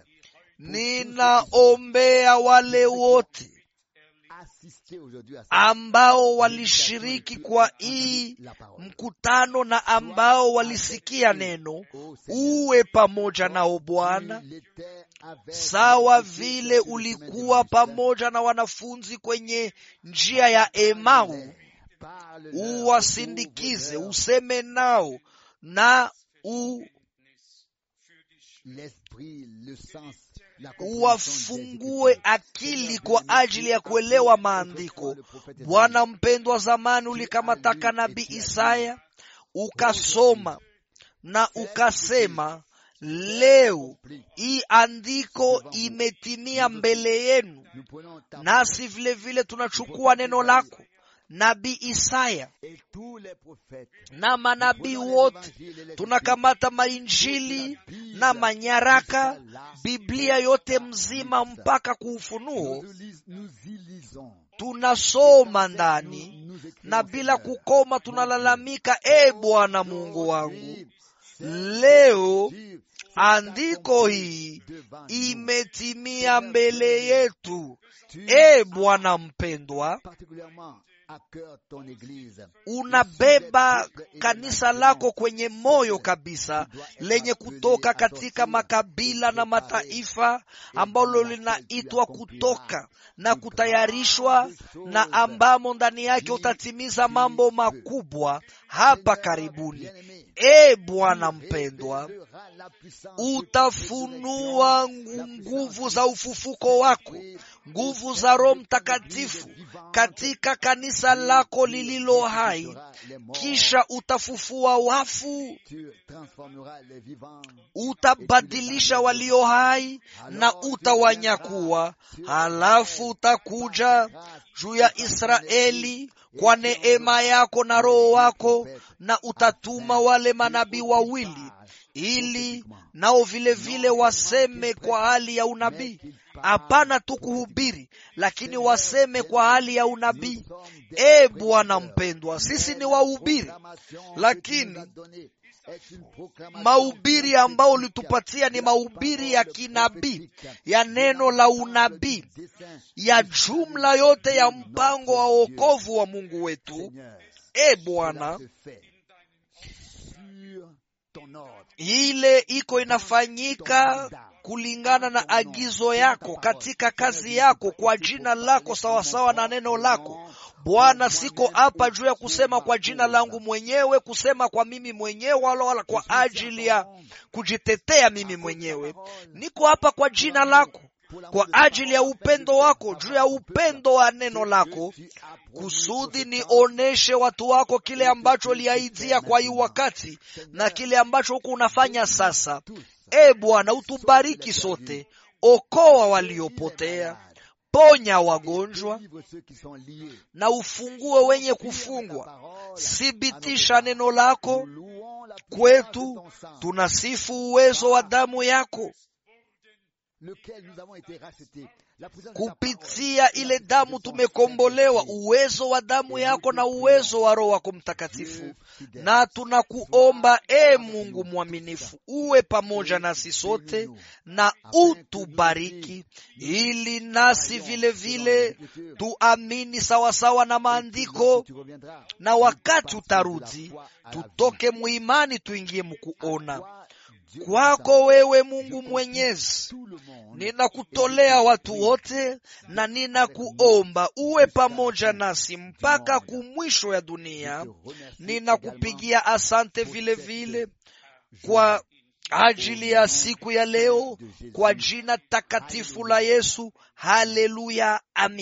ninaombea wale wote ambao walishiriki kwa hii mkutano na ambao walisikia neno, uwe pamoja nao Bwana, sawa vile ulikuwa pamoja na wanafunzi kwenye njia ya Emau. Uwasindikize, useme nao na u uwafungue akili kwa ajili ya kuelewa maandiko. Bwana mpendwa, zamani ulikamataka nabii Isaya ukasoma na ukasema, leo hii andiko imetimia mbele yenu. Nasi vile vile tunachukua neno lako nabii Isaya na manabii wote, tunakamata mainjili na manyaraka, Biblia yote mzima mpaka kuufunuo, tunasoma ndani na bila kukoma tunalalamika, e Bwana Mungu wangu, leo andiko hii imetimia mbele yetu. E Bwana mpendwa, unabeba kanisa lako kwenye moyo kabisa, lenye kutoka katika makabila na mataifa, ambalo linaitwa kutoka na kutayarishwa, na ambamo ndani yake utatimiza mambo makubwa hapa karibuni. E Bwana mpendwa, utafunua nguvu za ufufuko wako, nguvu za Roho Mtakatifu katika kanisa lako lililo hai, kisha utafufua wafu, utabadilisha walio hai na utawanyakua. Halafu utakuja juu ya Israeli kwa neema yako na Roho wako, na utatuma wale manabii wawili ili nao vile vile waseme kwa hali ya unabii. Hapana tu kuhubiri, lakini waseme kwa hali ya unabii. E Bwana mpendwa, sisi ni wahubiri, lakini mahubiri ambao ulitupatia ni mahubiri ya kinabii, ya neno la unabii, ya jumla yote ya mpango wa wokovu wa Mungu wetu. E Bwana, ile iko inafanyika kulingana na agizo yako katika kazi yako kwa jina lako sawasawa na neno lako Bwana. Siko hapa juu ya kusema kwa jina langu mwenyewe, kusema kwa mimi mwenyewe, wala wala kwa ajili ya kujitetea mimi mwenyewe. Niko hapa kwa jina lako, kwa ajili ya upendo wako, juu ya upendo wa neno lako, kusudi nioneshe watu wako kile ambacho liaidia kwa hii wakati na kile ambacho huko unafanya sasa. E Bwana, utubariki sote, okoa waliopotea, ponya wagonjwa na ufungue wenye kufungwa, thibitisha neno lako kwetu tunasifu uwezo wa damu yako kupitia ile damu tumekombolewa, uwezo wa damu yako na uwezo wa Roho wako Mtakatifu. Na tunakuomba e Mungu mwaminifu, uwe pamoja nasi sote na utubariki, ili nasi vile vile tuamini sawasawa na maandiko, na wakati utarudi tutoke muimani tuingie mkuona kwako wewe Mungu Mwenyezi, ninakutolea watu wote na ninakuomba uwe pamoja nasi mpaka kumwisho ya dunia. Ninakupigia asante vile vile kwa ajili ya siku ya leo, kwa jina takatifu la Yesu. Haleluya, amin.